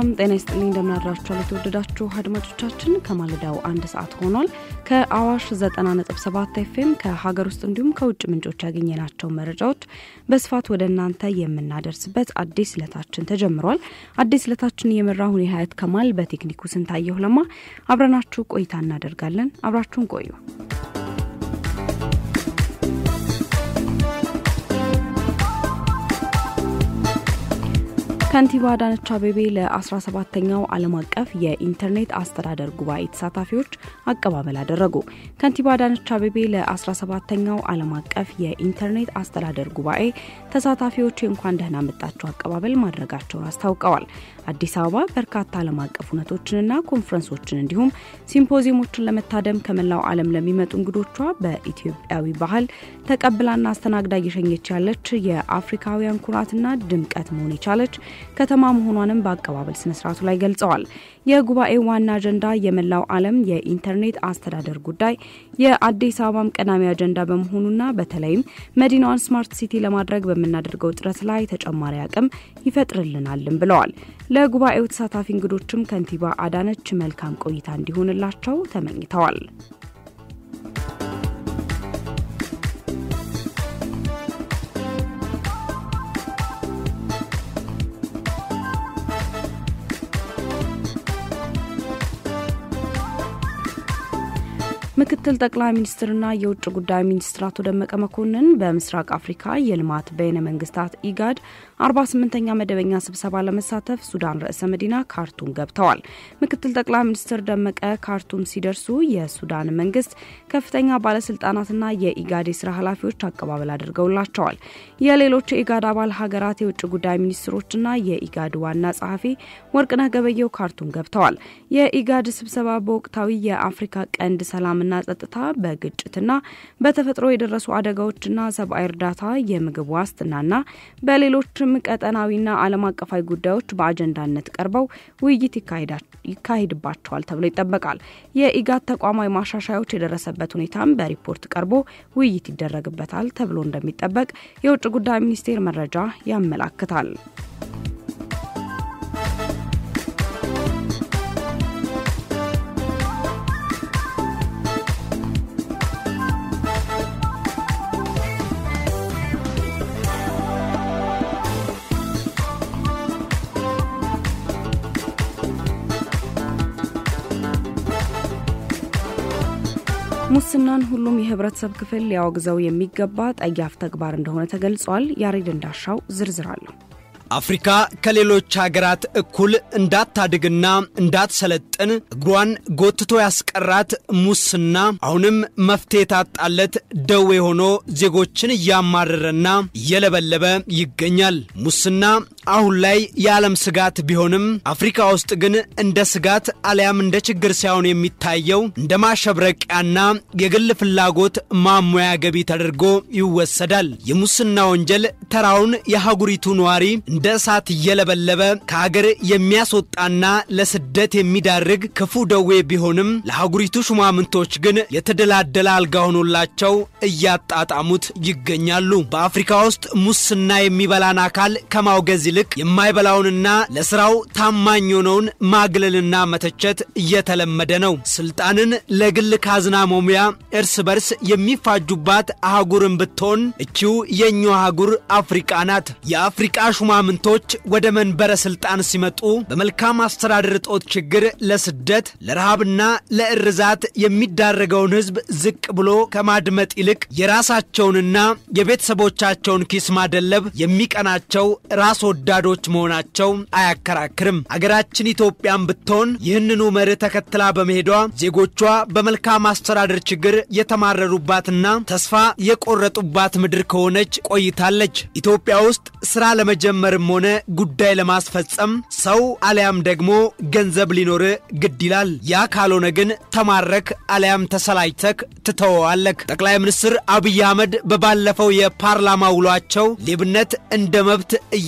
ሰላም ጤና ይስጥልኝ። እንደምናድራችኋል የተወደዳችሁ አድማጮቻችን፣ ከማለዳው አንድ ሰዓት ሆኗል። ከአዋሽ 90.7 ኤፍኤም ከሀገር ውስጥ እንዲሁም ከውጭ ምንጮች ያገኘናቸው መረጃዎች በስፋት ወደ እናንተ የምናደርስበት አዲስ ዕለታችን ተጀምሯል። አዲስ ዕለታችን የመራሁን የሀያት ከማል፣ በቴክኒኩ ስንታየሁ ለማ አብረናችሁ ቆይታ እናደርጋለን። አብራችሁን ቆዩ። ከንቲባ አዳነች አቤቤ ለ17ተኛው ዓለም አቀፍ የኢንተርኔት አስተዳደር ጉባኤ ተሳታፊዎች አቀባበል አደረጉ። ከንቲባ አዳነች አቤቤ ለ17ተኛው ዓለም አቀፍ የኢንተርኔት አስተዳደር ጉባኤ ተሳታፊዎች የእንኳን ደህና መጣችሁ አቀባበል ማድረጋቸውን አስታውቀዋል። አዲስ አበባ በርካታ ዓለም አቀፍ እውነቶችንና ኮንፈረንሶችን እንዲሁም ሲምፖዚየሞችን ለመታደም ከመላው ዓለም ለሚመጡ እንግዶቿ በኢትዮጵያዊ ባህል ተቀብላና አስተናግዳ እየሸኘች ያለች የአፍሪካውያን ኩራትና ድምቀት መሆን የቻለች ከተማ መሆኗንም በአቀባበል ስነስርዓቱ ላይ ገልጸዋል። የጉባኤው ዋና አጀንዳ የመላው ዓለም የኢንተርኔት አስተዳደር ጉዳይ የአዲስ አበባም ቀዳሚ አጀንዳ በመሆኑና በተለይም መዲናዋን ስማርት ሲቲ ለማድረግ በምናደርገው ጥረት ላይ ተጨማሪ አቅም ይፈጥርልናልም ብለዋል። ለጉባኤው ተሳታፊ እንግዶችም ከንቲባ አዳነች መልካም ቆይታ እንዲሆንላቸው ተመኝተዋል። ምክትል ጠቅላይ ሚኒስትርና የውጭ ጉዳይ ሚኒስትር አቶ ደመቀ መኮንን በምስራቅ አፍሪካ የልማት በይነ መንግስታት ኢጋድ 48ኛ መደበኛ ስብሰባ ለመሳተፍ ሱዳን ርዕሰ መዲና ካርቱም ገብተዋል። ምክትል ጠቅላይ ሚኒስትር ደመቀ ካርቱም ሲደርሱ የሱዳን መንግስት ከፍተኛ ባለስልጣናትና የኢጋድ የስራ ኃላፊዎች አቀባበል አድርገውላቸዋል። የሌሎች የኢጋድ አባል ሀገራት የውጭ ጉዳይ ሚኒስትሮችና የኢጋድ ዋና ጸሐፊ ወርቅነህ ገበየው ካርቱም ገብተዋል። የኢጋድ ስብሰባ በወቅታዊ የአፍሪካ ቀንድ ሰላም ና ጸጥታ፣ በግጭትና በተፈጥሮ የደረሱ አደጋዎችና ሰብአዊ እርዳታ፣ የምግብ ዋስትናና በሌሎችም ቀጠናዊና ዓለም አቀፋዊ ጉዳዮች በአጀንዳነት ቀርበው ውይይት ይካሄድባቸዋል ተብሎ ይጠበቃል። የኢጋድ ተቋማዊ ማሻሻያዎች የደረሰበት ሁኔታም በሪፖርት ቀርቦ ውይይት ይደረግበታል ተብሎ እንደሚጠበቅ የውጭ ጉዳይ ሚኒስቴር መረጃ ያመላክታል። ሙስናን ሁሉም የህብረተሰብ ክፍል ሊያወግዘው የሚገባ ጠያፍ ተግባር እንደሆነ ተገልጿል። ያሬድ እንዳሻው ዝርዝር አለሁ። አፍሪካ ከሌሎች ሀገራት እኩል እንዳታድግና እንዳትሰለጥን እግሯን ጎትቶ ያስቀራት ሙስና አሁንም መፍትሄ የታጣለት ደዌ ሆኖ ዜጎችን እያማረረና እየለበለበ ይገኛል። ሙስና አሁን ላይ የዓለም ስጋት ቢሆንም አፍሪካ ውስጥ ግን እንደ ስጋት አሊያም እንደ ችግር ሳይሆን የሚታየው እንደ ማሸብረቂያና የግል ፍላጎት ማሟያ ገቢ ተደርጎ ይወሰዳል። የሙስና ወንጀል ተራውን የአህጉሪቱ ነዋሪ እንደ እሳት እየለበለበ ከሀገር የሚያስወጣና ለስደት የሚዳርግ ክፉ ደዌ ቢሆንም ለአህጉሪቱ ሹማምንቶች ግን የተደላደለ አልጋ ሆኖላቸው እያጣጣሙት ይገኛሉ። በአፍሪካ ውስጥ ሙስና የሚበላን አካል ከማውገዝ ይልቅ የማይበላውንና ለስራው ታማኝ የሆነውን ማግለልና መተቸት እየተለመደ ነው። ስልጣንን ለግል ካዝና መሙያ እርስ በርስ የሚፋጁባት አህጉርን ብትሆን እቺው የኛው አህጉር አፍሪቃ ናት። የአፍሪቃ ሹማምንቶች ወደ መንበረ ስልጣን ሲመጡ በመልካም አስተዳደር እጦት ችግር ለስደት ለረሃብና ለእርዛት የሚዳረገውን ሕዝብ ዝቅ ብሎ ከማድመጥ ይልቅ የራሳቸውንና የቤተሰቦቻቸውን ኪስ ማደለብ የሚቀናቸው ራስ ወዳዶች መሆናቸው አያከራክርም። አገራችን ኢትዮጵያን ብትሆን ይህንኑ መርህ ተከትላ በመሄዷ ዜጎቿ በመልካም አስተዳደር ችግር የተማረሩባትና ተስፋ የቆረጡባት ምድር ከሆነች ቆይታለች። ኢትዮጵያ ውስጥ ስራ ለመጀመርም ሆነ ጉዳይ ለማስፈጸም ሰው አሊያም ደግሞ ገንዘብ ሊኖር ግድ ይላል። ያ ካልሆነ ግን ተማረክ አሊያም ተሰላጅተክ ትተወዋለክ። ጠቅላይ ሚኒስትር አብይ አህመድ በባለፈው የፓርላማ ውሏቸው ሌብነት እንደ መብት እየተወሰደ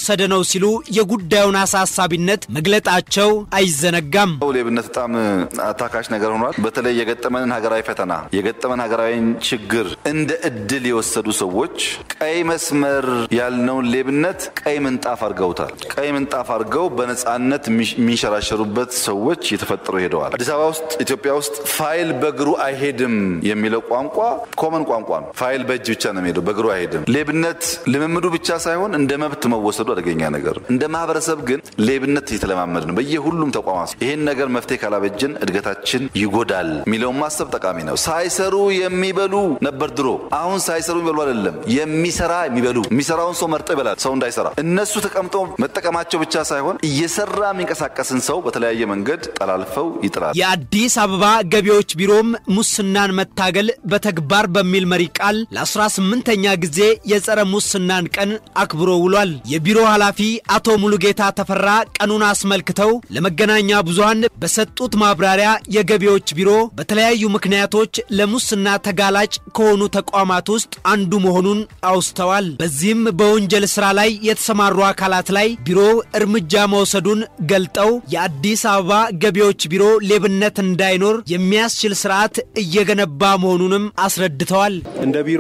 እየተወሰደ ነው ሲሉ የጉዳዩን አሳሳቢነት መግለጣቸው አይዘነጋም። ሌብነት በጣም አታካሽ ነገር ሆኗል። በተለይ የገጠመንን ሀገራዊ ፈተና የገጠመን ሀገራዊን ችግር እንደ እድል የወሰዱ ሰዎች ቀይ መስመር ያልነውን ሌብነት ቀይ ምንጣፍ አድርገውታል። ቀይ ምንጣፍ አድርገው በነፃነት የሚንሸራሸሩበት ሰዎች እየተፈጠሩ ሄደዋል። አዲስ አበባ ውስጥ ኢትዮጵያ ውስጥ ፋይል በእግሩ አይሄድም የሚለው ቋንቋ ኮመን ቋንቋ ነው። ፋይል በእጅ ብቻ ነው የሚሄደው፣ በእግሩ አይሄድም። ሌብነት ልምምዱ ብቻ ሳይሆን እንደ መብት መወሰዱ አደገኛ ነገር ነው። እንደ ማህበረሰብ ግን ሌብነት እየተለማመድ ነው በየሁሉም ተቋማት። ይህን ነገር መፍትሄ ካላበጅን እድገታችን ይጎዳል የሚለውን ማሰብ ጠቃሚ ነው። ሳይሰሩ የሚበሉ ነበር ድሮ። አሁን ሳይሰሩ የሚበሉ አይደለም፣ የሚሰራ የሚበሉ የሚሰራውን ሰው መርጦ ይበላል። ሰው እንዳይሰራ እነሱ ተቀምጠው መጠቀማቸው ብቻ ሳይሆን እየሰራ የሚንቀሳቀስን ሰው በተለያየ መንገድ ጠላልፈው ይጥላል። የአዲስ አበባ ገቢዎች ቢሮም ሙስናን መታገል በተግባር በሚል መሪ ቃል ለ18ኛ ጊዜ የጸረ ሙስናን ቀን አክብሮ ውሏል። የቢሮ ኃላፊ አቶ ሙሉጌታ ተፈራ ቀኑን አስመልክተው ለመገናኛ ብዙሃን በሰጡት ማብራሪያ የገቢዎች ቢሮ በተለያዩ ምክንያቶች ለሙስና ተጋላጭ ከሆኑ ተቋማት ውስጥ አንዱ መሆኑን አውስተዋል። በዚህም በወንጀል ስራ ላይ የተሰማሩ አካላት ላይ ቢሮ እርምጃ መውሰዱን ገልጠው የአዲስ አበባ ገቢዎች ቢሮ ሌብነት እንዳይኖር የሚያስችል ስርዓት እየገነባ መሆኑንም አስረድተዋል። እንደ ቢሮ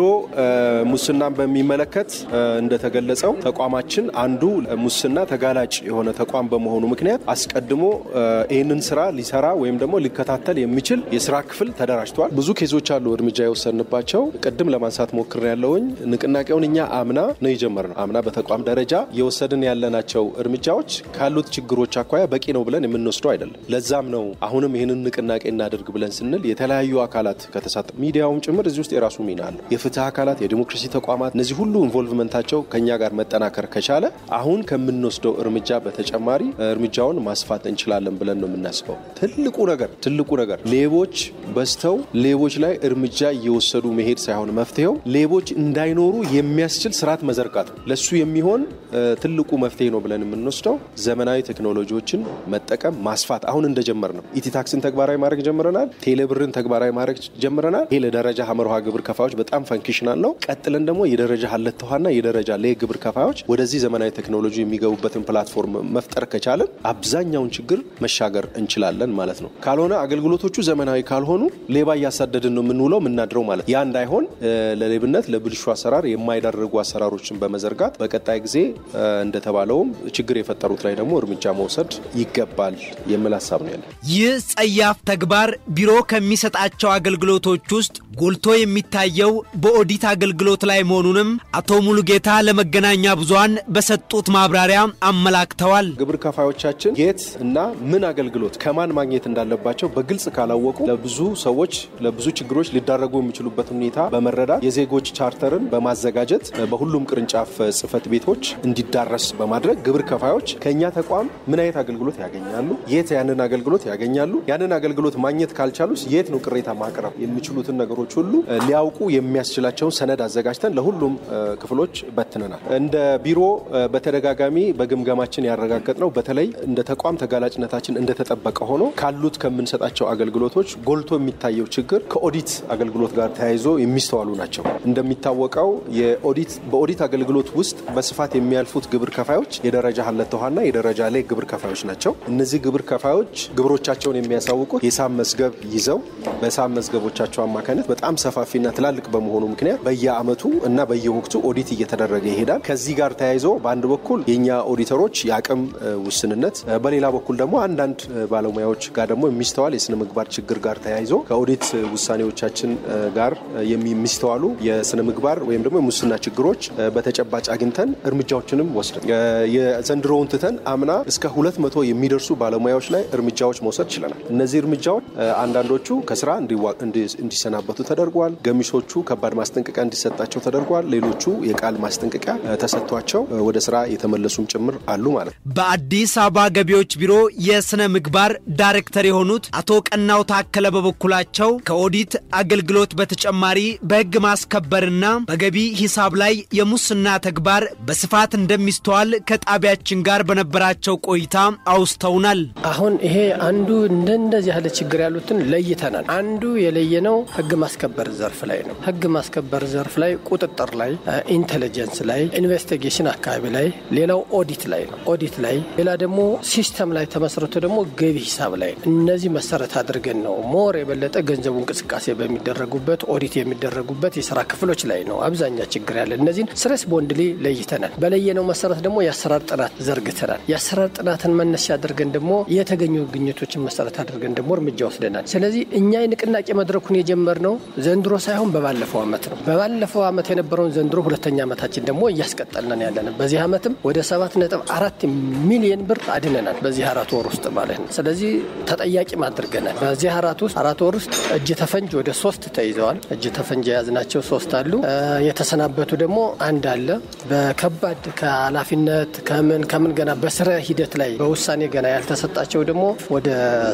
ሙስናን በሚመለከት እንደተገለጸው ተቋማችን አንዱ ሙስና ተጋላጭ የሆነ ተቋም በመሆኑ ምክንያት አስቀድሞ ይህንን ስራ ሊሰራ ወይም ደግሞ ሊከታተል የሚችል የስራ ክፍል ተደራጅቷል። ብዙ ኬዞች አሉ እርምጃ የወሰንባቸው። ቅድም ለማንሳት ሞክር ያለውኝ ንቅናቄውን እኛ አምና ነው የጀመርነው። አምና በተቋም ደረጃ የወሰድን ያለናቸው እርምጃዎች ካሉት ችግሮች አኳያ በቂ ነው ብለን የምንወስደው አይደለም። ለዛም ነው አሁንም ይህንን ንቅናቄ እናደርግ ብለን ስንል የተለያዩ አካላት ከተሳተ ሚዲያውም ጭምር እዚህ ውስጥ የራሱ ሚና አለው። የፍትህ አካላት፣ የዲሞክራሲ ተቋማት እነዚህ ሁሉ ኢንቮልቭመንታቸው ከኛ ጋር መጠናከር ከቻለ አሁን ከምንወስደው እርምጃ በተጨማሪ እርምጃውን ማስፋት እንችላለን ብለን ነው የምናስበው። ትልቁ ነገር ትልቁ ነገር ሌቦች በዝተው ሌቦች ላይ እርምጃ እየወሰዱ መሄድ ሳይሆን መፍትሄው ሌቦች እንዳይኖሩ የሚያስችል ስርዓት መዘርጋት ነው። ለሱ የሚሆን ትልቁ መፍትሄ ነው ብለን የምንወስደው ዘመናዊ ቴክኖሎጂዎችን መጠቀም ማስፋት አሁን እንደጀመር ነው። ኢቲታክስን ተግባራዊ ማድረግ ጀምረናል። ቴሌብርን ተግባራዊ ማድረግ ጀምረናል። ይሄ ለደረጃ ሀመርሃ ግብር ከፋዮች በጣም ፈንክሽናል ነው። ቀጥለን ደግሞ የደረጃ ሀለተውሃና የደረጃ ሌ ግብር ከፋዮች ወደዚህ ዘመናዊ ቴክኖሎጂ የሚገቡበትን ፕላትፎርም መፍጠር ከቻለን አብዛኛውን ችግር መሻገር እንችላለን ማለት ነው። ካልሆነ አገልግሎቶቹ ዘመናዊ ካልሆኑ ሌባ እያሳደድን ነው የምንውለው የምናድረው ማለት ያ እንዳይሆን ለሌብነት ለብልሹ አሰራር የማይዳርጉ አሰራሮችን በመዘርጋት በቀጣይ ጊዜ እንደተባለውም ችግር የፈጠሩት ላይ ደግሞ እርምጃ መውሰድ ይገባል የሚል ሀሳብ ነው ያለ። ይህ ጸያፍ ተግባር ቢሮ ከሚሰጣቸው አገልግሎቶች ውስጥ ጎልቶ የሚታየው በኦዲት አገልግሎት ላይ መሆኑንም አቶ ሙሉጌታ ለመገናኛ ብዙሃን በሰጡት ማብራሪያ አመላክተዋል። ግብር ከፋዮቻችን የት እና ምን አገልግሎት ከማን ማግኘት እንዳለባቸው በግልጽ ካላወቁ ለብዙ ሰዎች ለብዙ ችግሮች ሊዳረጉ የሚችሉበት ሁኔታ በመረዳት የዜጎች ቻርተርን በማዘጋጀት በሁሉም ቅርንጫፍ ጽህፈት ቤቶች እንዲዳረስ በማድረግ ግብር ከፋዮች ከእኛ ተቋም ምን አይነት አገልግሎት ያገኛሉ፣ የት ያንን አገልግሎት ያገኛሉ፣ ያንን አገልግሎት ማግኘት ካልቻሉስ የት ነው ቅሬታ ማቅረብ የሚችሉትን ነገሮች ሁሉ ሊያውቁ የሚያስችላቸውን ሰነድ አዘጋጅተን ለሁሉም ክፍሎች በትነናል። እንደ ቢሮ በተደጋጋሚ በግምገማችን ያረጋገጥ ነው። በተለይ እንደ ተቋም ተጋላጭነታችን እንደተጠበቀ ሆኖ ካሉት ከምንሰጣቸው አገልግሎቶች ጎልቶ የሚታየው ችግር ከኦዲት አገልግሎት ጋር ተያይዞ የሚስተዋሉ ናቸው። እንደሚታወቀው በኦዲት አገልግሎት ውስጥ በስፋት የሚያልፉት ግብር ከፋዮች የደረጃ ሀለተውሃና የደረጃ ላይ ግብር ከፋዮች ናቸው። እነዚህ ግብር ከፋዮች ግብሮቻቸውን የሚያሳውቁት የሂሳብ መዝገብ ይዘው በሂሳብ መዝገቦቻቸው አማካኝነት በጣም ሰፋፊና ትላልቅ በመሆኑ ምክንያት በየአመቱ እና በየወቅቱ ኦዲት እየተደረገ ይሄዳል። ከዚህ ጋር ተያይዞ በአንድ በኩል የእኛ ኦዲተሮች የአቅም ውስንነት፣ በሌላ በኩል ደግሞ አንዳንድ ባለሙያዎች ጋር ደግሞ የሚስተዋል የስነ ምግባር ችግር ጋር ተያይዞ ከኦዲት ውሳኔዎቻችን ጋር የሚስተዋሉ የስነ ምግባር ወይም ደግሞ የሙስና ችግሮች በተጨባጭ አግኝተን እርምጃዎችንም ወስደን የዘንድሮውን ትተን አምና እስከ ሁለት መቶ የሚደርሱ ባለሙያዎች ላይ እርምጃዎች መውሰድ ችለናል። እነዚህ እርምጃዎች አንዳንዶቹ ከስራ እንዲሰናበቱ ተደርጓል። ገሚሶቹ ከባድ ማስጠንቀቂያ እንዲሰጣቸው ተደርጓል። ሌሎቹ የቃል ማስጠንቀቂያ ተሰጥቷቸው ወደ ስራ የተመለሱም ጭምር አሉ ማለት ነው። በአዲስ አበባ ገቢዎች ቢሮ የስነ ምግባር ዳይሬክተር የሆኑት አቶ ቀናው ታከለ በበኩላቸው ከኦዲት አገልግሎት በተጨማሪ በሕግ ማስከበርና በገቢ ሂሳብ ላይ የሙስና ተግባር በስፋት እንደሚስተዋል ከጣቢያችን ጋር በነበራቸው ቆይታ አውስተውናል። አሁን ይሄ አንዱ እንደ እንደዚህ ያለ ችግር ያሉትን ለይተናል። አንዱ የለየነው ሕግ ማስከበር ዘርፍ ላይ ነው። ሕግ ማስከበር ዘርፍ ላይ ቁጥጥር ላይ፣ ኢንቴሊጀንስ ላይ፣ ኢንቨስቲጌሽን አካባቢ ላይ፣ ሌላው ኦዲት ላይ ነው። ኦዲት ላይ ሌላ ደግሞ ሲስተም ላይ ተመስርቶ ደግሞ ገቢ ሂሳብ ላይ ነው። እነዚህ መሰረት አድርገን ነው ሞር የበለጠ ገንዘቡ እንቅስቃሴ በሚደረጉበት ኦዲት የሚደረጉበት የስራ ክፍሎች ላይ ነው አብዛኛ ችግር ያለ። እነዚህን ስሬስ ቦንድሊ ለይተናል። በለየነው መሰረት ደግሞ የአሰራር ጥናት ዘርግተናል። የአሰራር ጥናትን መነሻ አድርገን ደግሞ የተገኙ ግኝቶችን መሰረት አድርገን ደግሞ እርምጃ ወስደናል። ስለዚህ እኛ የንቅናቄ መድረኩን የጀመርነው ዘንድሮ ሳይሆን በባለፈው ዓመት ነው። በባለፈው ዓመት የነበረውን ዘንድሮ ሁለተኛ ዓመታችን ደግሞ እያስቀጠልነን ያለን በዚህ ዓመትም ወደ ሰባት ነጥብ አራት ሚሊየን ብር አድነናል በዚህ አራት ወር ውስጥ ማለት ነው። ስለዚህ ተጠያቂም አድርገናል። በዚህ አራት ውስጥ አራት ወር ውስጥ እጅ ተፈንጅ ወደ ሶስት ተይዘዋል። እጅ ተፈንጅ የያዝናቸው ሶስት አሉ። የተሰናበቱ ደግሞ አንድ አለ። በከባድ ከኃላፊነት ከምን ከምን ገና በስራ ሂደት ላይ በውሳኔ ገና ያልተሰጣቸው ደግሞ ወደ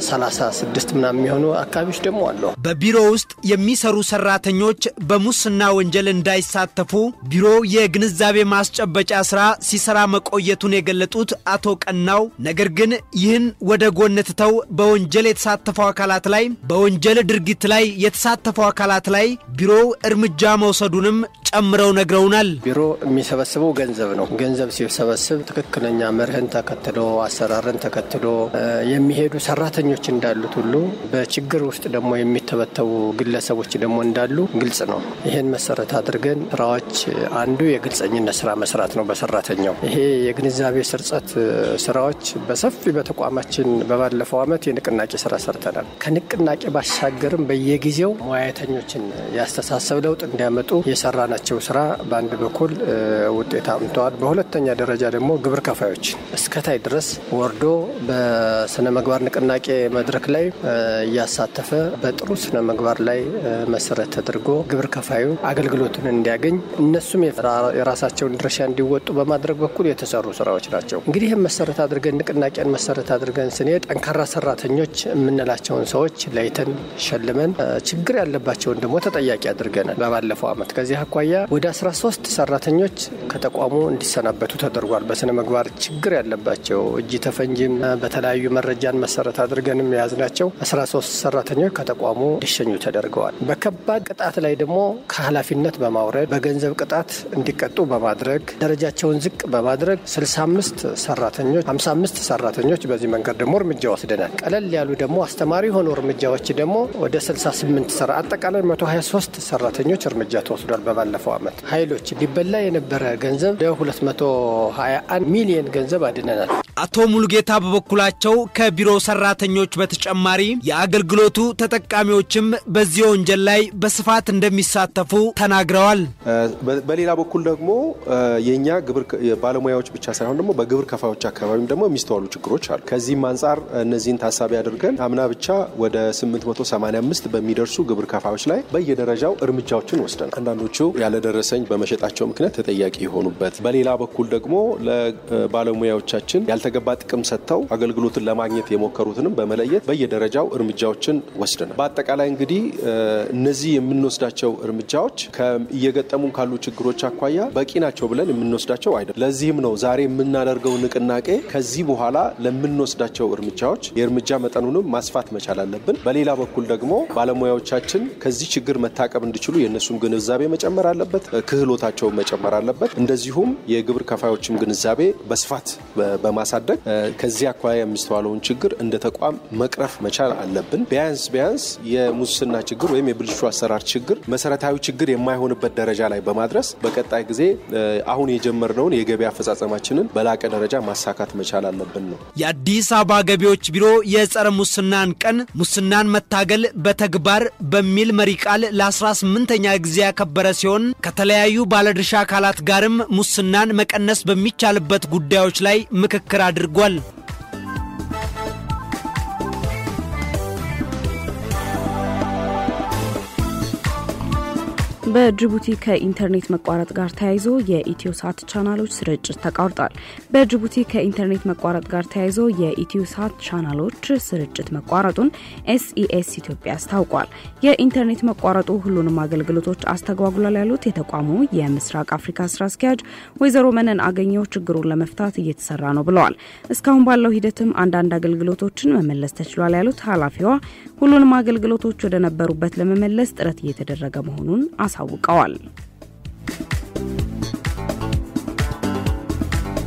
36 ምናምን የሚሆኑ አካባቢዎች ደግሞ አሉ። በቢሮ ውስጥ የሚሰሩ ሰራተኞች በሙስና ወንጀል እንዳይሳተፉ ቢሮ የግንዛቤ ማስጨበጫ ስራ ሲሰራ መቆየቱን የገለጡት አቶ ቀናው ነገር ግን ይህን ወደ ጎን ትተው በወንጀል የተሳተፉ አካላት ላይ በወንጀል ድርጊት ላይ የተሳተፉ አካላት ላይ ቢሮው እርምጃ መውሰዱንም ጨምረው ነግረውናል። ቢሮ የሚሰበስበው ገንዘብ ነው። ገንዘብ ሲሰበስብ ትክክለኛ መርህን ተከትሎ አሰራርን ተከትሎ የሚሄዱ ሰራተኞች እንዳሉት ሁሉ በችግር ውስጥ ደግሞ የሚተበተቡ ግለሰቦች ደግሞ እንዳሉ ግልጽ ነው። ይህን መሰረት አድርገን ስራዎች አንዱ የግልጸኝነት ስራ መስራት ነው በሰራተኛው። ይሄ የግንዛቤ ስርጸት ስራዎች በሰፊ በተቋማችን በባለፈው ዓመት የንቅናቄ ስራ ሰርተናል። ከንቅናቄ ባሻገርም በየጊዜው ሙያተኞችን ያስተሳሰብ ለውጥ እንዲያመጡ የሰራናቸው ስራ በአንድ በኩል ውጤት አምተዋል። በሁለተኛ ደረጃ ደግሞ ግብር ከፋዮች እስከታይ ድረስ ወርዶ በስነ ምግባር ንቅናቄ መድረክ ላይ እያሳተፈ በጥሩ ስነ ምግባር ላይ መሰረት ተደርጎ ግብር ከፋዩ አገልግሎቱን እንዲያገኝ እነሱም የራሳቸውን ድርሻ እንዲወጡ በማድረግ በኩል የተሰሩ ስራዎች ናቸው። እንግዲህ ይህም መሰረት አድርገን ንቅናቄን መሰረት አድርገን ስንሄድ ጠንካራ ሰራተኞች የምንላቸውን ሰዎች ለይተን ሸልመን ችግር ያለባቸውን ደግሞ ተጠያቂ አድርገናል። በባለፈው ዓመት ከዚህ አኳያ ወደ 13 ሰራተኞች ከተቋሙ እንዲሰናበቱ ተደርጓል። በስነ ምግባር ችግር ያለባቸው እጅ ተፈንጂም በተለያዩ መረጃን መሰረት አድርገንም የያዝናቸው 13 ሰራተኞች ከተቋሙ እንዲሸኙ ተደርገዋል። በከባድ ቅጣት ላይ ደግሞ ከኃላፊነት በማውረድ በገንዘብ ቅጣት እንዲቀጡ በማድረግ ደረጃቸውን ዝቅ በማድረግ 65 ሰራተኞች 55 ሰራተኞች በዚህ መንገድ ደግሞ እርምጃ ወስደናል። ቀለል ያሉ ደግሞ አስተማሪ የሆኑ እርምጃዎች ደግሞ ወደ 68 ሰራ አጠቃላይ 123 ሰራተኞች እርምጃ ተወስዷል። በባለፈው ዓመት ኃይሎች ሊበላ የነበረ ገንዘብ ወደ 221 ሚሊዮን ገንዘብ አድነናል። አቶ ሙሉጌታ በበኩላቸው ከቢሮ ሰራተኞች በተጨማሪ የአገልግሎቱ ተጠቃሚዎችም በዚህ ወንጀል ላይ በስፋት እንደሚሳተፉ ተናግረዋል። በሌላ በኩል ደግሞ የእኛ ግብር ባለሙያዎች ብቻ ሳይሆን ደግሞ በግብር ከፋዮች አካባቢም ደግሞ የሚስተዋሉ ችግሮች አሉ። ከዚህም አንጻር እነዚህን ታሳቢ አድርገን አምና ብቻ ወደ 885 በሚደርሱ ግብር ከፋዮች ላይ በየደረጃው እርምጃዎችን ወስደናል። አንዳንዶቹ ያለደረሰኝ በመሸጣቸው ምክንያት ተጠያቂ የሆኑበት፣ በሌላ በኩል ደግሞ ለባለሙያዎቻችን ያልተገባ ጥቅም ሰጥተው አገልግሎትን ለማግኘት የሞከሩትንም በመለየት በየደረጃው እርምጃዎችን ወስደናል። በአጠቃላይ እንግዲህ እነዚህ የምንወስዳቸው እርምጃዎች እየገጠሙን ካሉ ችግሮች አኳያ በቂ ናቸው ብለን የምንወስዳቸው አይደለም። ለዚህም ነው ዛሬ የምናደርገው ንቅናቄ ከዚህ በኋላ ለምንወስዳቸው እርምጃዎች የእርምጃ መጠኑንም ማስፋት መቻል አለብን። በሌላ በኩል ደግሞ ባለሙያዎቻችን ከዚህ ችግር መታቀብ እንዲችሉ የእነሱም ግንዛቤ መጨመር አለበት፣ ክህሎታቸውን መጨመር አለበት። እንደዚሁም የግብር ከፋዮችም ግንዛቤ በስፋት በማሳደግ ከዚህ አኳያ የሚስተዋለውን ችግር እንደ ተቋም መቅረፍ መቻል አለብን። ቢያንስ ቢያንስ የሙስና ችግር ወይም የብልሹ አሰራር ችግር መሰረታዊ ችግር የማይሆንበት ደረጃ ላይ በማድረስ በቀጣይ ጊዜ አሁን የጀመርነውን የገቢ አፈጻጸማችንን በላቀ ደረጃ ማሳካት መቻል አለብን ነው። የአዲስ አበባ ገቢዎች ቢሮ የጸረ ሙስናን ቀን ሙስናን መታገል በተግባር በሚል መሪ ቃል ለ18ኛ ጊዜ ያከበረ ሲሆን ከተለያዩ ባለድርሻ አካላት ጋርም ሙስናን መቀነስ በሚቻልበት ጉዳዮች ላይ ምክክር አድርጓል። በጅቡቲ ከኢንተርኔት መቋረጥ ጋር ተያይዞ የኢትዮ ሳት ቻናሎች ስርጭት ተቋርጧል። በጅቡቲ ከኢንተርኔት መቋረጥ ጋር ተያይዞ የኢትዮ ሳት ቻናሎች ስርጭት መቋረጡን ኤስኢኤስ ኢትዮጵያ አስታውቋል። የኢንተርኔት መቋረጡ ሁሉንም አገልግሎቶች አስተጓጉሏል ያሉት የተቋሙ የምስራቅ አፍሪካ ስራ አስኪያጅ ወይዘሮ መነን አገኘው ችግሩን ለመፍታት እየተሰራ ነው ብለዋል። እስካሁን ባለው ሂደትም አንዳንድ አገልግሎቶችን መመለስ ተችሏል ያሉት ኃላፊዋ ሁሉንም አገልግሎቶች ወደ ነበሩበት ለመመለስ ጥረት እየተደረገ መሆኑን አሳውቀዋል።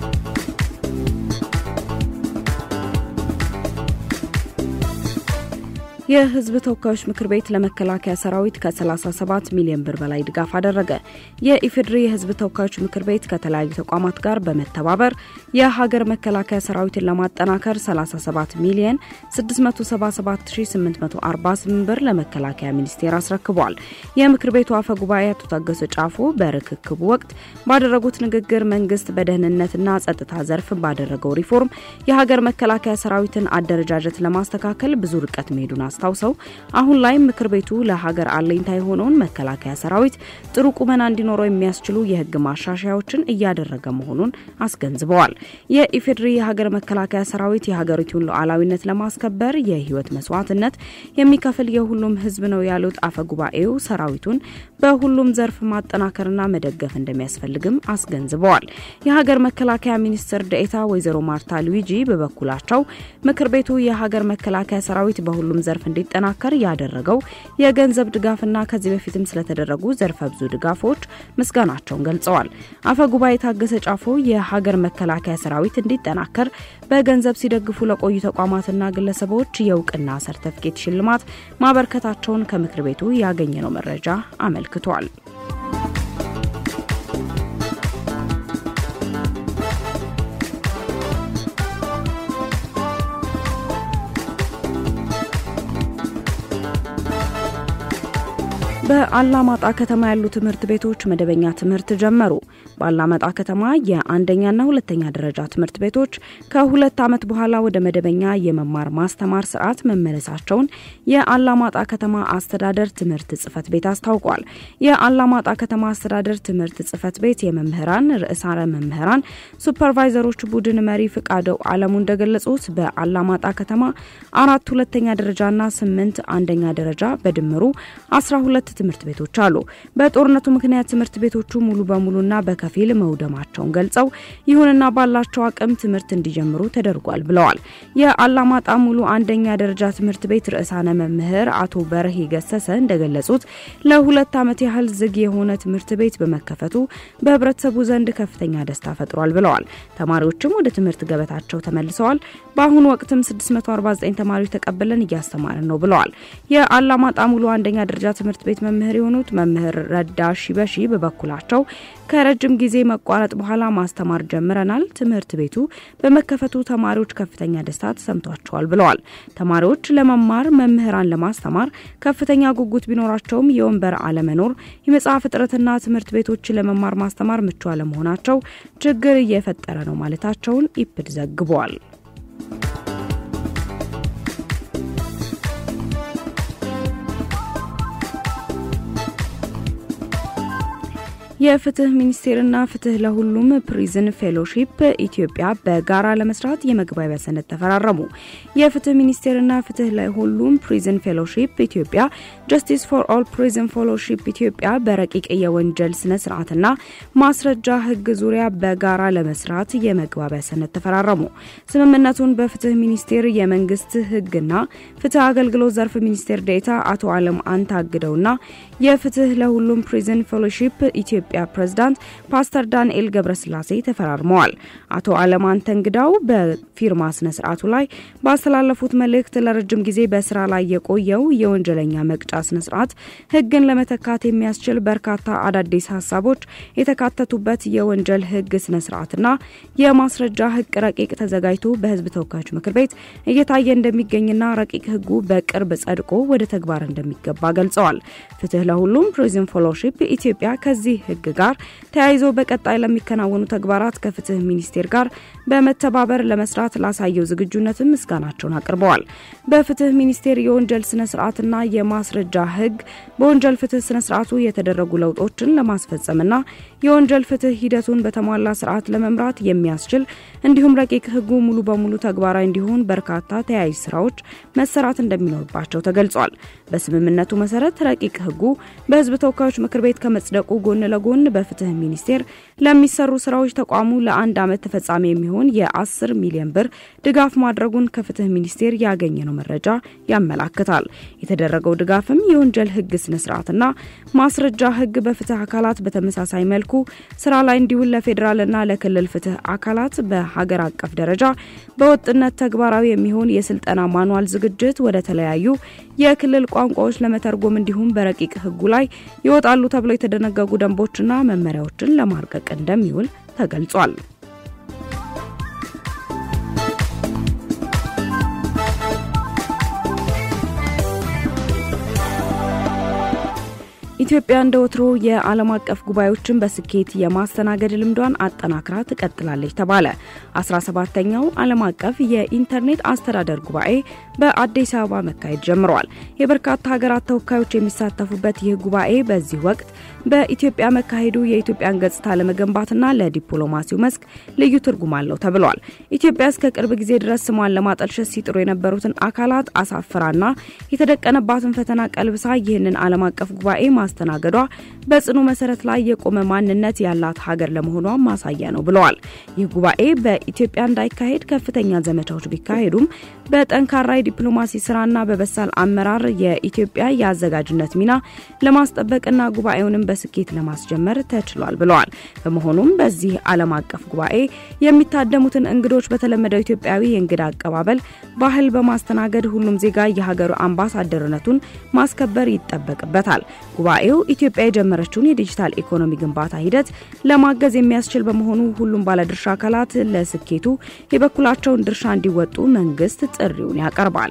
የሕዝብ ተወካዮች ምክር ቤት ለመከላከያ ሰራዊት ከ37 ሚሊዮን ብር በላይ ድጋፍ አደረገ። የኢፌዴሪ የሕዝብ ተወካዮች ምክር ቤት ከተለያዩ ተቋማት ጋር በመተባበር የሀገር መከላከያ ሰራዊትን ለማጠናከር 37 ሚሊዮን 677848 ብር ለመከላከያ ሚኒስቴር አስረክቧል። የምክር ቤቱ አፈ ጉባኤ አቶ ታገሰ ጫፎ በርክክቡ ወቅት ባደረጉት ንግግር መንግስት በደህንነትና ጸጥታ ዘርፍ ባደረገው ሪፎርም የሀገር መከላከያ ሰራዊትን አደረጃጀት ለማስተካከል ብዙ ርቀት መሄዱን አስታውሰው አሁን ላይ ምክር ቤቱ ለሀገር አለኝታ የሆነውን መከላከያ ሰራዊት ጥሩ ቁመና እንዲኖረው የሚያስችሉ የህግ ማሻሻያዎችን እያደረገ መሆኑን አስገንዝበዋል። የኢፌዴሪ የሀገር መከላከያ ሰራዊት የሀገሪቱን ሉዓላዊነት ለማስከበር የህይወት መስዋዕትነት የሚከፍል የሁሉም ህዝብ ነው ያሉት አፈ ጉባኤው ሰራዊቱን በሁሉም ዘርፍ ማጠናከርና መደገፍ እንደሚያስፈልግም አስገንዝበዋል። የሀገር መከላከያ ሚኒስትር ደኤታ ወይዘሮ ማርታ ሉዊጂ በበኩላቸው ምክር ቤቱ የሀገር መከላከያ ሰራዊት በሁሉም ዘርፍ እንዲጠናከር ያደረገው የገንዘብ ድጋፍና ከዚህ በፊትም ስለተደረጉ ዘርፈ ብዙ ድጋፎች ምስጋናቸውን ገልጸዋል። አፈ ጉባኤ ታገሰ ጫፎ የሀገር መከላከያ ሰራዊት እንዲጠናከር በገንዘብ ሲደግፉ ለቆዩ ተቋማትና ግለሰቦች የእውቅና ሰርተፍኬት ሽልማት ማበርከታቸውን ከምክር ቤቱ ያገኘነው መረጃ አመልክቷል። በአላማጣ ከተማ ያሉ ትምህርት ቤቶች መደበኛ ትምህርት ጀመሩ። በአላማጣ ከተማ የአንደኛና ሁለተኛ ደረጃ ትምህርት ቤቶች ከሁለት ዓመት በኋላ ወደ መደበኛ የመማር ማስተማር ስርዓት መመለሳቸውን የአላማጣ ከተማ አስተዳደር ትምህርት ጽህፈት ቤት አስታውቋል። የአላማጣ ከተማ አስተዳደር ትምህርት ጽህፈት ቤት የመምህራን ርዕሳነ መምህራን ሱፐርቫይዘሮች ቡድን መሪ ፍቃደው አለሙ እንደገለጹት በአላማጣ ከተማ አራት ሁለተኛ ደረጃና ስምንት አንደኛ ደረጃ በድምሩ አስራ ሁለት ትምህርት ቤቶች አሉ። በጦርነቱ ምክንያት ትምህርት ቤቶቹ ሙሉ በሙሉና በከፊል መውደማቸውን ገልጸው ይሁንና ባላቸው አቅም ትምህርት እንዲጀምሩ ተደርጓል ብለዋል። የአላማጣ ሙሉ አንደኛ ደረጃ ትምህርት ቤት ርዕሳነ መምህር አቶ በርሄ ገሰሰ እንደገለጹት ለሁለት ዓመት ያህል ዝግ የሆነ ትምህርት ቤት በመከፈቱ በህብረተሰቡ ዘንድ ከፍተኛ ደስታ ፈጥሯል ብለዋል። ተማሪዎችም ወደ ትምህርት ገበታቸው ተመልሰዋል። በአሁኑ ወቅትም 649 ተማሪዎች ተቀብለን እያስተማርን ነው ብለዋል። የአላማጣ ሙሉ አንደኛ ደረጃ ትምህርት ቤት መምህር የሆኑት መምህር ረዳ ሺበሺ በበኩላቸው ከረጅም ጊዜ መቋረጥ በኋላ ማስተማር ጀምረናል። ትምህርት ቤቱ በመከፈቱ ተማሪዎች ከፍተኛ ደስታ ተሰምቷቸዋል ብለዋል። ተማሪዎች ለመማር መምህራን ለማስተማር ከፍተኛ ጉጉት ቢኖራቸውም የወንበር አለመኖር፣ የመጽሐፍ እጥረትና ትምህርት ቤቶች ለመማር ማስተማር ምቹ አለመሆናቸው ችግር እየፈጠረ ነው ማለታቸውን ኢፕድ ዘግቧል። የፍትህ ሚኒስቴርና ፍትህ ለሁሉም ፕሪዝን ፌሎሺፕ ኢትዮጵያ በጋራ ለመስራት የመግባቢያ ሰነድ ተፈራረሙ። የፍትህ ሚኒስቴርና ፍትህ ለሁሉም ፕሪዝን ፌሎሺፕ ኢትዮጵያ ጀስቲስ ፎር ኦል ፕሪዝን ፌሎሺፕ ኢትዮጵያ በረቂቅ የወንጀል ስነ ስርዓትና ማስረጃ ህግ ዙሪያ በጋራ ለመስራት የመግባቢያ ሰነድ ተፈራረሙ። ስምምነቱን በፍትህ ሚኒስቴር የመንግስት ህግና ፍትህ አገልግሎት ዘርፍ ሚኒስቴር ዴኤታ አቶ አለም አንታግደውና የፍትህ ለሁሉም ፕሪዝን ፌሎሺፕ ኢትዮጵያ ፕሬዝዳንት ፓስተር ዳንኤል ገብረስላሴ ተፈራርመዋል። አቶ አለማንተ እንግዳው በፊርማ ስነ ስርዓቱ ላይ ባስተላለፉት መልእክት ለረጅም ጊዜ በስራ ላይ የቆየው የወንጀለኛ መቅጫ ስነ ስርዓት ህግን ለመተካት የሚያስችል በርካታ አዳዲስ ሀሳቦች የተካተቱበት የወንጀል ህግ ስነ ስርዓትና የማስረጃ ህግ ረቂቅ ተዘጋጅቶ በህዝብ ተወካዮች ምክር ቤት እየታየ እንደሚገኝና ረቂቅ ህጉ በቅርብ ጸድቆ ወደ ተግባር እንደሚገባ ገልጸዋል። ፍትህ ለሁሉም ፕሪዝን ፌሎሺፕ ኢትዮጵያ ከዚህ ህግ ጋር ተያይዞ በቀጣይ ለሚከናወኑ ተግባራት ከፍትህ ሚኒስቴር ጋር በመተባበር ለመስራት ላሳየው ዝግጁነትም ምስጋናቸውን አቅርበዋል። በፍትህ ሚኒስቴር የወንጀል ስነ ስርዓትና የማስረጃ ህግ በወንጀል ፍትህ ስነ ስርዓቱ የተደረጉ ለውጦችን ለማስፈጸምና የወንጀል ፍትህ ሂደቱን በተሟላ ስርዓት ለመምራት የሚያስችል እንዲሁም ረቂቅ ህጉ ሙሉ በሙሉ ተግባራዊ እንዲሆን በርካታ ተያያዥ ስራዎች መሰራት እንደሚኖርባቸው ተገልጿል። በስምምነቱ መሰረት ረቂቅ ህጉ በህዝብ ተወካዮች ምክር ቤት ከመጽደቁ ጎን ለጎን ጎን በፍትህ ሚኒስቴር ለሚሰሩ ስራዎች ተቋሙ ለአንድ ዓመት ተፈጻሚ የሚሆን የ10 ሚሊዮን ብር ድጋፍ ማድረጉን ከፍትህ ሚኒስቴር ያገኘነው መረጃ ያመላክታል። የተደረገው ድጋፍም የወንጀል ህግ ስነስርዓትና ማስረጃ ህግ በፍትህ አካላት በተመሳሳይ መልኩ ስራ ላይ እንዲውል ለፌዴራልና ለክልል ፍትህ አካላት በሀገር አቀፍ ደረጃ በወጥነት ተግባራዊ የሚሆን የስልጠና ማኗል ዝግጅት ወደ ተለያዩ የክልል ቋንቋዎች ለመተርጎም እንዲሁም በረቂቅ ህጉ ላይ ይወጣሉ ተብለው የተደነገጉ ደንቦችና መመሪያዎችን ለማርቀቅ እንደሚውል ተገልጿል። ኢትዮጵያ እንደ ወትሮ የዓለም አቀፍ ጉባኤዎችን በስኬት የማስተናገድ ልምዷን አጠናክራ ትቀጥላለች ተባለ። 17ተኛው ዓለም አቀፍ የኢንተርኔት አስተዳደር ጉባኤ በአዲስ አበባ መካሄድ ጀምሯል። የበርካታ ሀገራት ተወካዮች የሚሳተፉበት ይህ ጉባኤ በዚህ ወቅት በኢትዮጵያ መካሄዱ የኢትዮጵያን ገጽታ ለመገንባትና ለዲፕሎማሲው መስክ ልዩ ትርጉም አለው ተብሏል። ኢትዮጵያ እስከ ቅርብ ጊዜ ድረስ ስሟን ለማጠልሸት ሲጥሩ የነበሩትን አካላት አሳፍራና የተደቀነባትን ፈተና ቀልብሳ ይህንን ዓለም አቀፍ ጉባኤ ማስተናገዷ በጽኑ መሰረት ላይ የቆመ ማንነት ያላት ሀገር ለመሆኗ ማሳያ ነው ብለዋል። ይህ ጉባኤ በኢትዮጵያ እንዳይካሄድ ከፍተኛ ዘመቻዎች ቢካሄዱም በጠንካራ የዲፕሎማሲ ስራና በበሳል አመራር የኢትዮጵያ የአዘጋጅነት ሚና ለማስጠበቅና ጉባኤውንም በስኬት ለማስጀመር ተችሏል ብለዋል። በመሆኑም በዚህ ዓለም አቀፍ ጉባኤ የሚታደሙትን እንግዶች በተለመደው ኢትዮጵያዊ የእንግዳ አቀባበል ባህል በማስተናገድ ሁሉም ዜጋ የሀገሩ አምባሳደርነቱን ማስከበር ይጠበቅበታል። ጉባኤው ኢትዮጵያ የጀመረችውን የዲጂታል ኢኮኖሚ ግንባታ ሂደት ለማገዝ የሚያስችል በመሆኑ ሁሉም ባለድርሻ አካላት ለስኬቱ የበኩላቸውን ድርሻ እንዲወጡ መንግስት ጥሪውን ያቀርባል።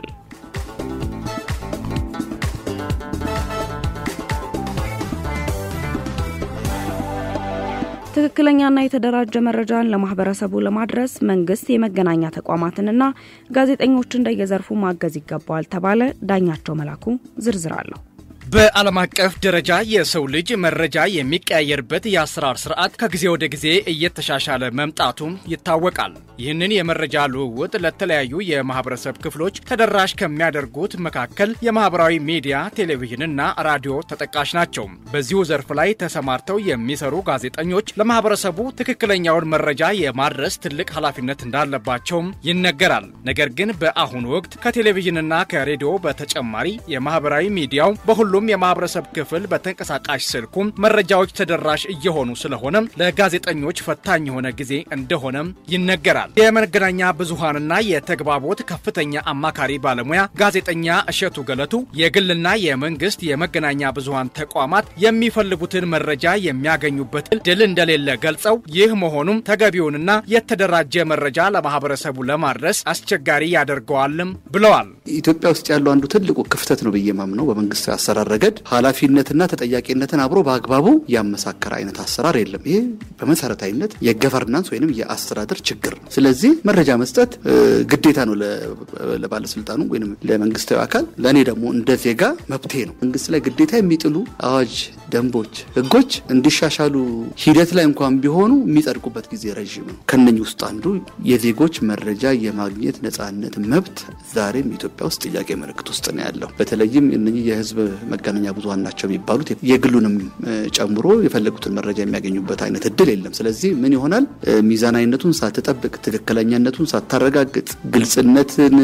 ትክክለኛና የተደራጀ መረጃን ለማህበረሰቡ ለማድረስ መንግስት የመገናኛ ተቋማትንና ጋዜጠኞችን እንደየዘርፉ ማገዝ ይገባዋል ተባለ። ዳኛቸው መላኩ ዝርዝር አለሁ። በዓለም አቀፍ ደረጃ የሰው ልጅ መረጃ የሚቀያየርበት የአሰራር ስርዓት ከጊዜ ወደ ጊዜ እየተሻሻለ መምጣቱም ይታወቃል። ይህንን የመረጃ ልውውጥ ለተለያዩ የማህበረሰብ ክፍሎች ተደራሽ ከሚያደርጉት መካከል የማህበራዊ ሚዲያ፣ ቴሌቪዥንና ራዲዮ ተጠቃሽ ናቸው። በዚሁ ዘርፍ ላይ ተሰማርተው የሚሰሩ ጋዜጠኞች ለማህበረሰቡ ትክክለኛውን መረጃ የማድረስ ትልቅ ኃላፊነት እንዳለባቸውም ይነገራል። ነገር ግን በአሁኑ ወቅት ከቴሌቪዥንና ከሬዲዮ በተጨማሪ የማህበራዊ ሚዲያው በሁሉም የማህበረሰብ ክፍል በተንቀሳቃሽ ስልኩም መረጃዎች ተደራሽ እየሆኑ ስለሆነ ለጋዜጠኞች ፈታኝ የሆነ ጊዜ እንደሆነም ይነገራል። የመገናኛ ብዙሃንና የተግባቦት ከፍተኛ አማካሪ ባለሙያ ጋዜጠኛ እሸቱ ገለቱ የግልና የመንግስት የመገናኛ ብዙሃን ተቋማት የሚፈልጉትን መረጃ የሚያገኙበት እድል እንደሌለ ገልጸው ይህ መሆኑም ተገቢውንና የተደራጀ መረጃ ለማህበረሰቡ ለማድረስ አስቸጋሪ ያደርገዋልም ብለዋል። ኢትዮጵያ ውስጥ ያለው አንዱ ትልቁ ክፍተት ነው ብዬ ማምነው በመንግስት አሰራር ረገድ ኃላፊነትና ተጠያቂነትን አብሮ በአግባቡ ያመሳከረ አይነት አሰራር የለም። ይሄ በመሰረታዊነት የገቨርናንስ ወይም የአስተዳደር ችግር ነው። ስለዚህ መረጃ መስጠት ግዴታ ነው ለባለስልጣኑ ወይም ለመንግስታዊ አካል። ለእኔ ደግሞ እንደ ዜጋ መብቴ ነው። መንግስት ላይ ግዴታ የሚጥሉ አዋጅ፣ ደንቦች፣ ህጎች እንዲሻሻሉ ሂደት ላይ እንኳን ቢሆኑ የሚጸድቁበት ጊዜ ረዥም ነው። ከነኚህ ውስጥ አንዱ የዜጎች መረጃ የማግኘት ነጻነት መብት ዛሬም ኢትዮጵያ ውስጥ ጥያቄ ምልክት ውስጥ ነው ያለው። በተለይም እነኚህ የህዝብ መገናኛ ብዙሀን ናቸው የሚባሉት የግሉንም ጨምሮ የፈለጉትን መረጃ የሚያገኙበት አይነት እድል የለም። ስለዚህ ምን ይሆናል? ሚዛናዊነቱን ሳትጠብቅ፣ ትክክለኛነቱን ሳታረጋግጥ፣ ግልጽነትን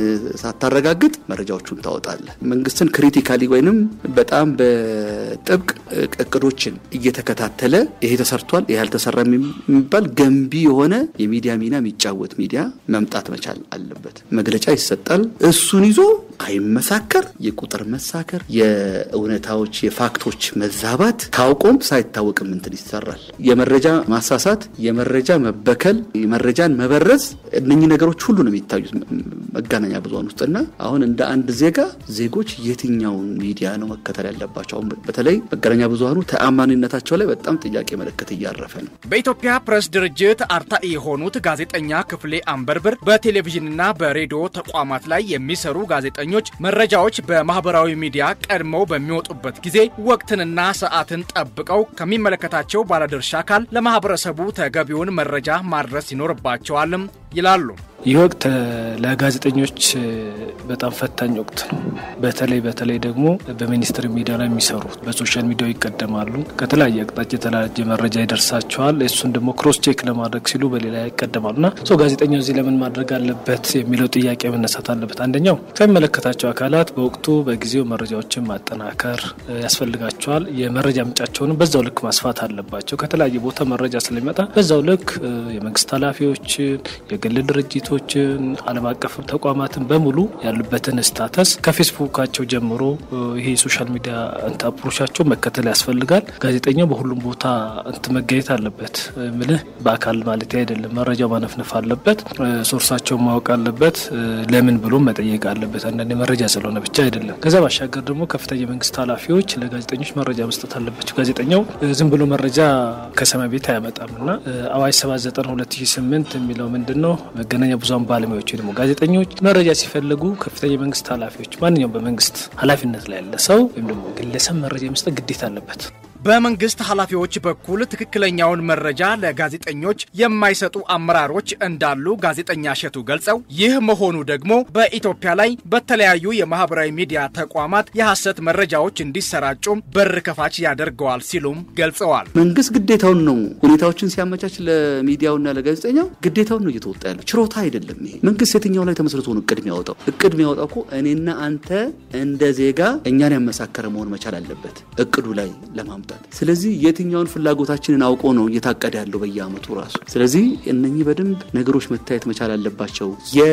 ሳታረጋግጥ መረጃዎቹን ታወጣለህ። መንግስትን ክሪቲካሊ ወይንም በጣም በጥብቅ እቅዶችን እየተከታተለ ይሄ ተሰርቷል፣ ይሄ አልተሰራም የሚባል ገንቢ የሆነ የሚዲያ ሚና የሚጫወት ሚዲያ መምጣት መቻል አለበት። መግለጫ ይሰጣል። እሱን ይዞ አይመሳከር፣ የቁጥር መሳከር፣ የእውነታዎች የፋክቶች መዛባት ታውቆም ሳይታወቅም እንትን ይሰራል። የመረጃ ማሳሳት፣ የመረጃ መበከል፣ የመረጃን መበረዝ እነኚህ ነገሮች ሁሉ ነው የሚታዩት መገናኛ ብዙሃን ውስጥና አሁን እንደ አንድ ዜጋ ዜጎች የትኛውን ሚዲያ ነው መከተል ያለባቸው? አሁን በተለይ መገናኛ ብዙሃኑ ተአማኒነታቸው ላይ በጣም ጥያቄ ምልክት እያረፈ ነው። በኢትዮጵያ ፕሬስ ድርጅት አርታኢ የሆኑት ጋዜጠኛ ክፍሌ አንበርብር በቴሌቪዥንና በሬዲዮ ተቋማት ላይ የሚሰሩ ጋዜጠኞች መረጃዎች በማህበራዊ ሚዲያ ቀድመው በሚወጡበት ጊዜ ወቅትንና ሰዓትን ጠብቀው ከሚመለከታቸው ባለድርሻ አካል ለማህበረሰቡ ተገቢውን መረጃ ማድረስ ይኖርባቸዋልም ይላሉ። ይህ ወቅት ለጋዜጠኞች በጣም ፈታኝ ወቅት ነው። በተለይ በተለይ ደግሞ በሚኒስትር ሚዲያ ላይ የሚሰሩ በሶሻል ሚዲያው ይቀደማሉ። ከተለያየ አቅጣጫ የተለያየ መረጃ ይደርሳቸዋል። እሱን ደግሞ ክሮስ ቼክ ለማድረግ ሲሉ በሌላ ይቀደማሉ እና ሰው ጋዜጠኛው እዚህ ለምን ማድረግ አለበት የሚለው ጥያቄ መነሳት አለበት። አንደኛው ከሚመለከታቸው አካላት በወቅቱ በጊዜው መረጃዎችን ማጠናከር ያስፈልጋቸዋል። የመረጃ ምንጫቸውንም በዛው ልክ ማስፋት አለባቸው። ከተለያየ ቦታ መረጃ ስለሚመጣ በዛው ልክ የመንግስት ኃላፊዎችን፣ የግል ድርጅቶችን፣ ዓለም አቀፍ ተቋማትን በሙሉ ያሉበትን ስታተስ ከፌስቡካቸው ጀምሮ ይሄ የሶሻል ሚዲያ እንት አፕሮቻቸው መከተል ያስፈልጋል። ጋዜጠኛው በሁሉም ቦታ እንት መገኘት አለበት። ምልህ በአካል ማለት አይደለም። መረጃው ማነፍነፍ አለበት። ሶርሳቸውን ማወቅ አለበት። ለምን ብሎ መጠየቅ አለበት። አንዳንድ መረጃ ስለሆነ ብቻ አይደለም። ከዛ ባሻገር ደግሞ ከፍተኛ የመንግስት ኃላፊዎች ለጋዜጠኞች መረጃ መስጠት አለባቸው። ጋዜጠኛው ዝም ብሎ መረጃ ከሰማይ ቤት አያመጣም እና አዋጅ 79 2008 የሚለው ምንድን ነው? መገናኛ ብዙሃን ባለሙያዎች ደግሞ ጋዜጠኞች መረጃ ሲፈልጉ ከፍተኛ የመንግስት ኃላፊዎች ማንኛውም በመንግስት ኃላፊነት ላይ ያለ ሰው ወይም ደግሞ ግለሰብ መረጃ የመስጠት ግዴታ አለበት። በመንግስት ኃላፊዎች በኩል ትክክለኛውን መረጃ ለጋዜጠኞች የማይሰጡ አመራሮች እንዳሉ ጋዜጠኛ እሸቱ ገልጸው ይህ መሆኑ ደግሞ በኢትዮጵያ ላይ በተለያዩ የማህበራዊ ሚዲያ ተቋማት የሐሰት መረጃዎች እንዲሰራጩ በር ከፋች ያደርገዋል ሲሉም ገልጸዋል። መንግስት ግዴታውን ነው ሁኔታዎችን ሲያመቻች ለሚዲያውና ለጋዜጠኛው ግዴታውን ነው እየተወጣ ያለው፣ ችሮታ አይደለም። ይሄ መንግስት የትኛው ላይ ተመስርቶ ነው እቅድ የሚያወጣው? እቅድ የሚያወጣው እኮ እኔና አንተ እንደ ዜጋ እኛን ያመሳከረ መሆን መቻል አለበት እቅዱ ላይ ለማምጣት ስለዚህ የትኛውን ፍላጎታችንን አውቆ ነው እየታቀደ ያለው በየአመቱ ራሱ። ስለዚህ እነኚህ በደንብ ነገሮች መታየት መቻል አለባቸው።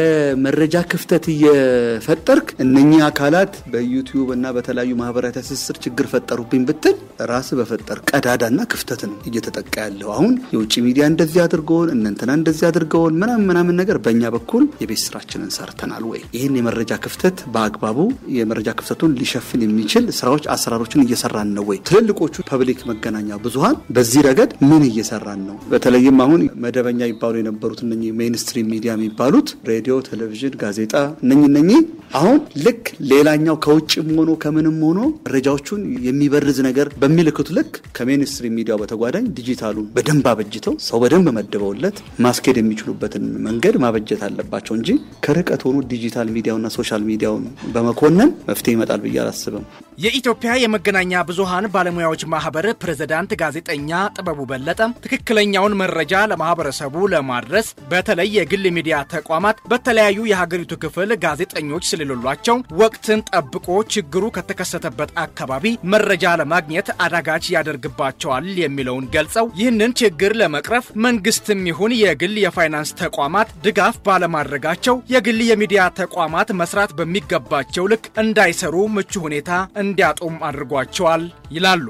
የመረጃ ክፍተት እየፈጠርክ እነኚህ አካላት በዩቲዩብ እና በተለያዩ ማህበራዊ ትስስር ችግር ፈጠሩብኝ ብትል ራስ በፈጠር ቀዳዳና ክፍተት ነው እየተጠቃ ያለው። አሁን የውጭ ሚዲያ እንደዚህ አድርገውን እነንትና እንደዚህ አድርገውን ምናምን ምናምን ነገር በእኛ በኩል የቤት ስራችንን ሰርተናል ወይ? ይህን የመረጃ ክፍተት በአግባቡ የመረጃ ክፍተቱን ሊሸፍን የሚችል ስራዎች፣ አሰራሮችን እየሰራን ነው ወይ? ትልልቆቹ ፐብሊክ መገናኛ ብዙሀን በዚህ ረገድ ምን እየሰራን ነው? በተለይም አሁን መደበኛ ይባሉ የነበሩት እነ ሜይንስትሪም ሚዲያ የሚባሉት ሬዲዮ፣ ቴሌቪዥን፣ ጋዜጣ እነኝ እነኚህ አሁን ልክ ሌላኛው ከውጭም ሆኖ ከምንም ሆኖ መረጃዎቹን የሚበርዝ ነገር በሚልክቱ ልክ ከሜይንስትሪም ሚዲያው በተጓዳኝ ዲጂታሉን በደንብ አበጅተው ሰው በደንብ መድበውለት ማስኬድ የሚችሉበትን መንገድ ማበጀት አለባቸው እንጂ ከርቀት ሆኖ ዲጂታል ሚዲያውና ሶሻል ሚዲያውን በመኮነን መፍትሄ ይመጣል ብዬ አላስብም። የኢትዮጵያ የመገናኛ ብዙሃን ባለሙያዎች ማህበር ፕሬዝዳንት ጋዜጠኛ ጥበቡ በለጠ ትክክለኛውን መረጃ ለማህበረሰቡ ለማድረስ በተለይ የግል ሚዲያ ተቋማት በተለያዩ የሀገሪቱ ክፍል ጋዜጠኞች ስለሌሏቸው ወቅትን ጠብቆ ችግሩ ከተከሰተበት አካባቢ መረጃ ለማግኘት አዳጋች ያደርግባቸዋል የሚለውን ገልጸው ይህንን ችግር ለመቅረፍ መንግስትም ይሁን የግል የፋይናንስ ተቋማት ድጋፍ ባለማድረጋቸው የግል የሚዲያ ተቋማት መስራት በሚገባቸው ልክ እንዳይሰሩ ምቹ ሁኔታ እንዲያጡም አድርጓቸዋል ይላሉ።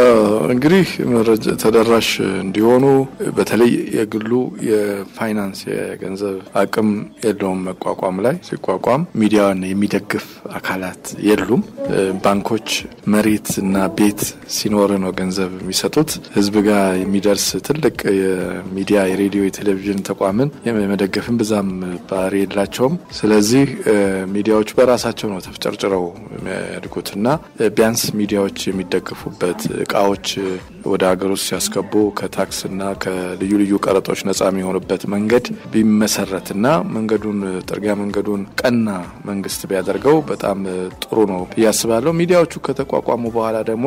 እንግዲህ መረጃ ተደራሽ እንዲሆኑ በተለይ የግሉ የፋይናንስ የገንዘብ አቅም የለውም መቋቋም ላይ ሲቋቋም ሚዲያን የሚደግፍ አካላት የሉም። ባንኮች መሬት እና ቤት ሲኖር ነው ገንዘብ የሚሰጡት። ህዝብ ጋር የሚደርስ ትልቅ የሚዲያ የሬዲዮ የቴሌቪዥን ተቋምን የመደገፍን ብዛም ባህሪ የላቸውም። ስለዚህ ሚዲያዎች በራሳቸው ነው ተፍጨርጭረው የሚያድጉት እና ቢያንስ ሚዲያዎች የሚደገፉበት እቃዎች ወደ ሀገር ውስጥ ሲያስገቡ ከታክስና ከልዩ ልዩ ቀረጦች ነጻ የሚሆኑበት መንገድ ቢመሰረትና መንገዱን ጥርጊያ መንገዱን ቀና መንግስት ቢያደርገው በጣም ጥሩ ነው ብዬ አስባለሁ። ሚዲያዎቹ ከተቋቋሙ በኋላ ደግሞ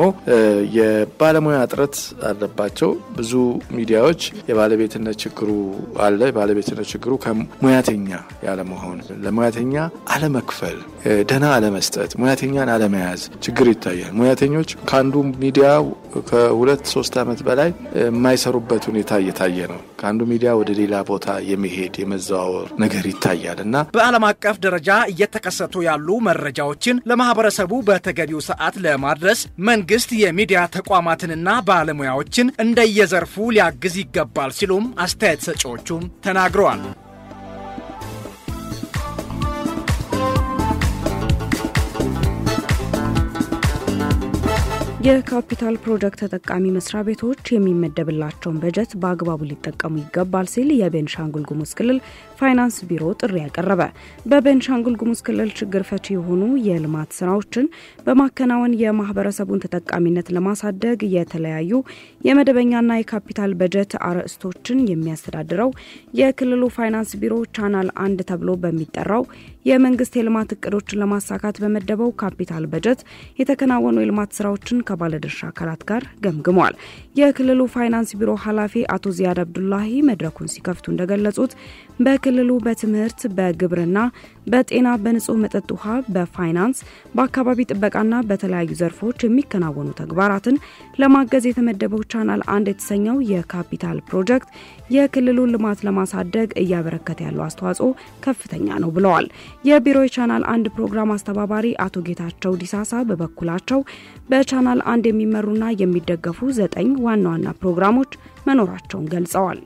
የባለሙያ እጥረት አለባቸው። ብዙ ሚዲያዎች የባለቤትነት ችግሩ አለ። የባለቤትነት ችግሩ ከሙያተኛ ያለመሆን፣ ለሙያተኛ አለመክፈል፣ ደህና አለመስጠት፣ ሙያተኛን አለመያዝ ችግር ይታያል። ሙያተኞች ከአንዱ ሚዲያ ከሁለት ሶስት ዓመት በላይ የማይሰሩበት ሁኔታ እየታየ ነው። ከአንዱ ሚዲያ ወደ ሌላ ቦታ የመሄድ የመዘዋወር ነገር ይታያል እና በዓለም አቀፍ ደረጃ እየተከሰቱ ያሉ መረጃዎችን ለማህበረሰቡ በተገቢው ሰዓት ለማድረስ መንግስት የሚዲያ ተቋማትንና ባለሙያዎችን እንደየዘርፉ ሊያግዝ ይገባል ሲሉም አስተያየት ሰጪዎቹም ተናግረዋል። የካፒታል ፕሮጀክት ተጠቃሚ መስሪያ ቤቶች የሚመደብላቸውን በጀት በአግባቡ ሊጠቀሙ ይገባል ሲል የቤንሻንጉል ጉሙዝ ክልል ፋይናንስ ቢሮ ጥሪ ያቀረበ። በቤንሻንጉል ጉሙዝ ክልል ችግር ፈቺ የሆኑ የልማት ስራዎችን በማከናወን የማህበረሰቡን ተጠቃሚነት ለማሳደግ የተለያዩ የመደበኛና የካፒታል በጀት አርዕስቶችን የሚያስተዳድረው የክልሉ ፋይናንስ ቢሮ ቻናል አንድ ተብሎ በሚጠራው የመንግስት የልማት እቅዶችን ለማሳካት በመደበው ካፒታል በጀት የተከናወኑ የልማት ስራዎችን ከባለድርሻ አካላት ጋር ገምግመዋል። የክልሉ ፋይናንስ ቢሮ ኃላፊ አቶ ዚያድ አብዱላሂ መድረኩን ሲከፍቱ እንደገለጹት በክልሉ በትምህርት፣ በግብርና፣ በጤና፣ በንጹህ መጠጥ ውሃ፣ በፋይናንስ፣ በአካባቢ ጥበቃና በተለያዩ ዘርፎች የሚከናወኑ ተግባራትን ለማገዝ የተመደበው ቻናል አንድ የተሰኘው የካፒታል ፕሮጀክት የክልሉን ልማት ለማሳደግ እያበረከተ ያለው አስተዋጽኦ ከፍተኛ ነው ብለዋል። የቢሮ የቻናል አንድ ፕሮግራም አስተባባሪ አቶ ጌታቸው ዲሳሳ በበኩላቸው በቻናል አንድ የሚመሩና የሚደገፉ ዘጠኝ ዋና ዋና ፕሮግራሞች መኖራቸውን ገልጸዋል።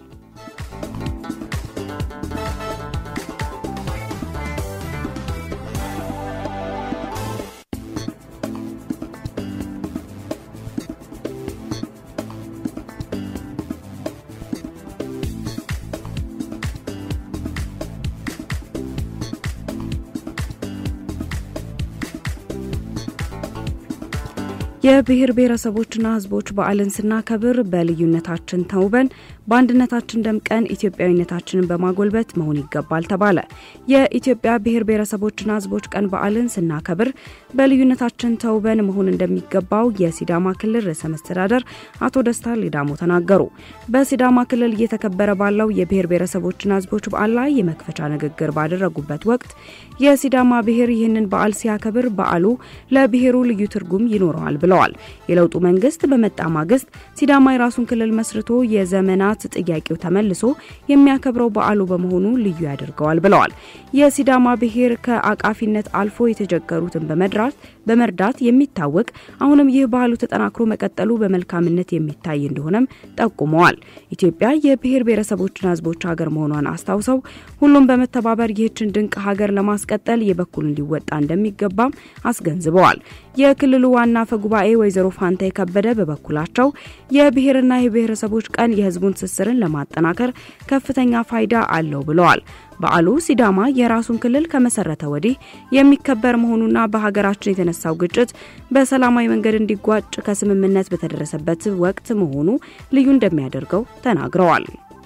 የብሔር ብሔረሰቦችና ሕዝቦች በዓልን ስናከብር በልዩነታችን ተውበን በአንድነታችን ደምቀን ኢትዮጵያዊነታችንን በማጎልበት መሆን ይገባል ተባለ። የኢትዮጵያ ብሔር ብሔረሰቦችና ሕዝቦች ቀን በዓልን ስናከብር በልዩነታችን ተውበን መሆን እንደሚገባው የሲዳማ ክልል ርዕሰ መስተዳደር አቶ ደስታ ሌዳሞ ተናገሩ። በሲዳማ ክልል እየተከበረ ባለው የብሔር ብሔረሰቦችና ሕዝቦች በዓል ላይ የመክፈቻ ንግግር ባደረጉበት ወቅት የሲዳማ ብሔር ይህንን በዓል ሲያከብር በዓሉ ለብሔሩ ልዩ ትርጉም ይኖረዋል ብለዋል። የለውጡ መንግስት በመጣ ማግስት ሲዳማ የራሱን ክልል መስርቶ የዘመናት ጥያቄው ተመልሶ የሚያከብረው በዓሉ በመሆኑ ልዩ ያደርገዋል ብለዋል። የሲዳማ ብሔር ከአቃፊነት አልፎ የተቸገሩትን በመድራት በመርዳት የሚታወቅ አሁንም ይህ ባህሉ ተጠናክሮ መቀጠሉ በመልካምነት የሚታይ እንደሆነም ጠቁመዋል። ኢትዮጵያ የብሔር ብሔረሰቦችና ህዝቦች ሀገር መሆኗን አስታውሰው ሁሉም በመተባበር ይህችን ድንቅ ሀገር ለማስቀጠል የበኩል እንዲወጣ እንደሚገባም አስገንዝበዋል። የክልሉ ዋና አፈ ጉባኤ ወይዘሮ ፋንታ የከበደ በበኩላቸው የብሔርና የብሔረሰቦች ቀን የህዝቡን ትስስርን ለማጠናከር ከፍተኛ ፋይዳ አለው ብለዋል። በዓሉ ሲዳማ የራሱን ክልል ከመሰረተ ወዲህ የሚከበር መሆኑና በሀገራችን የተነሳው ግጭት በሰላማዊ መንገድ እንዲጓጭ ከስምምነት በተደረሰበት ወቅት መሆኑ ልዩ እንደሚያደርገው ተናግረዋል።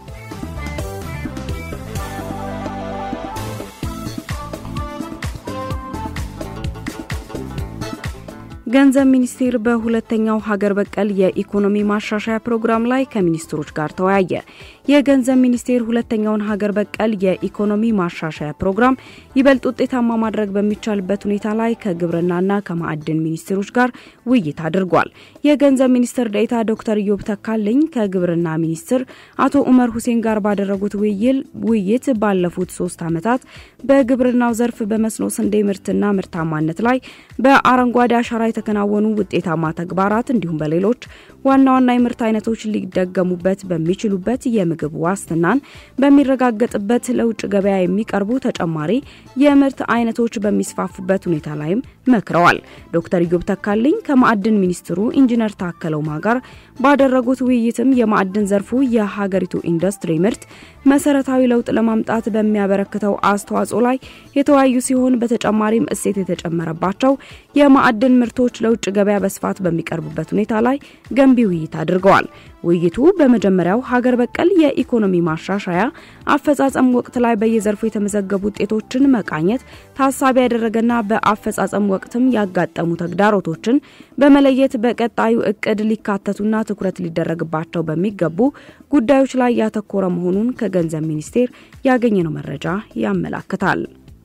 ገንዘብ ሚኒስቴር በሁለተኛው ሀገር በቀል የኢኮኖሚ ማሻሻያ ፕሮግራም ላይ ከሚኒስትሮች ጋር ተወያየ። የገንዘብ ሚኒስቴር ሁለተኛውን ሀገር በቀል የኢኮኖሚ ማሻሻያ ፕሮግራም ይበልጥ ውጤታማ ማድረግ በሚቻልበት ሁኔታ ላይ ከግብርናና ከማዕድን ሚኒስትሮች ጋር ውይይት አድርጓል። የገንዘብ ሚኒስትር ዴኤታ ዶክተር ኢዮብ ተካልኝ ከግብርና ሚኒስትር አቶ ኡመር ሁሴን ጋር ባደረጉት ውይይት ባለፉት ሶስት ዓመታት በግብርናው ዘርፍ በመስኖ ስንዴ ምርትና ምርታማነት ላይ በአረንጓዴ አሻራ የተከናወኑ ውጤታማ ተግባራት እንዲሁም በሌሎች ዋና ዋና የምርት አይነቶች ሊደገሙበት በሚችሉበት የምግብ ዋስትናን በሚረጋገጥበት ለውጭ ገበያ የሚቀርቡ ተጨማሪ የምርት አይነቶች በሚስፋፉበት ሁኔታ ላይም መክረዋል። ዶክተር ኢዮብ ተካልኝ ከማዕድን ሚኒስትሩ ኢንጂነር ታከለ ኡማ ጋር ባደረጉት ውይይትም የማዕድን ዘርፉ የሀገሪቱ ኢንዱስትሪ ምርት መሰረታዊ ለውጥ ለማምጣት በሚያበረክተው አስተዋጽኦ ላይ የተወያዩ ሲሆን በተጨማሪም እሴት የተጨመረባቸው የማዕድን ምርቶች ለውጭ ገበያ በስፋት በሚቀርቡበት ሁኔታ ላይ ገንቢ ውይይት አድርገዋል። ውይይቱ በመጀመሪያው ሀገር በቀል የኢኮኖሚ ማሻሻያ አፈጻጸም ወቅት ላይ በየዘርፉ የተመዘገቡ ውጤቶችን መቃኘት ታሳቢ ያደረገና በአፈጻጸም ወቅትም ያጋጠሙ ተግዳሮቶችን በመለየት በቀጣዩ እቅድ ሊካተቱና ትኩረት ሊደረግባቸው በሚገቡ ጉዳዮች ላይ ያተኮረ መሆኑን ከገንዘብ ሚኒስቴር ያገኘነው መረጃ ያመላክታል።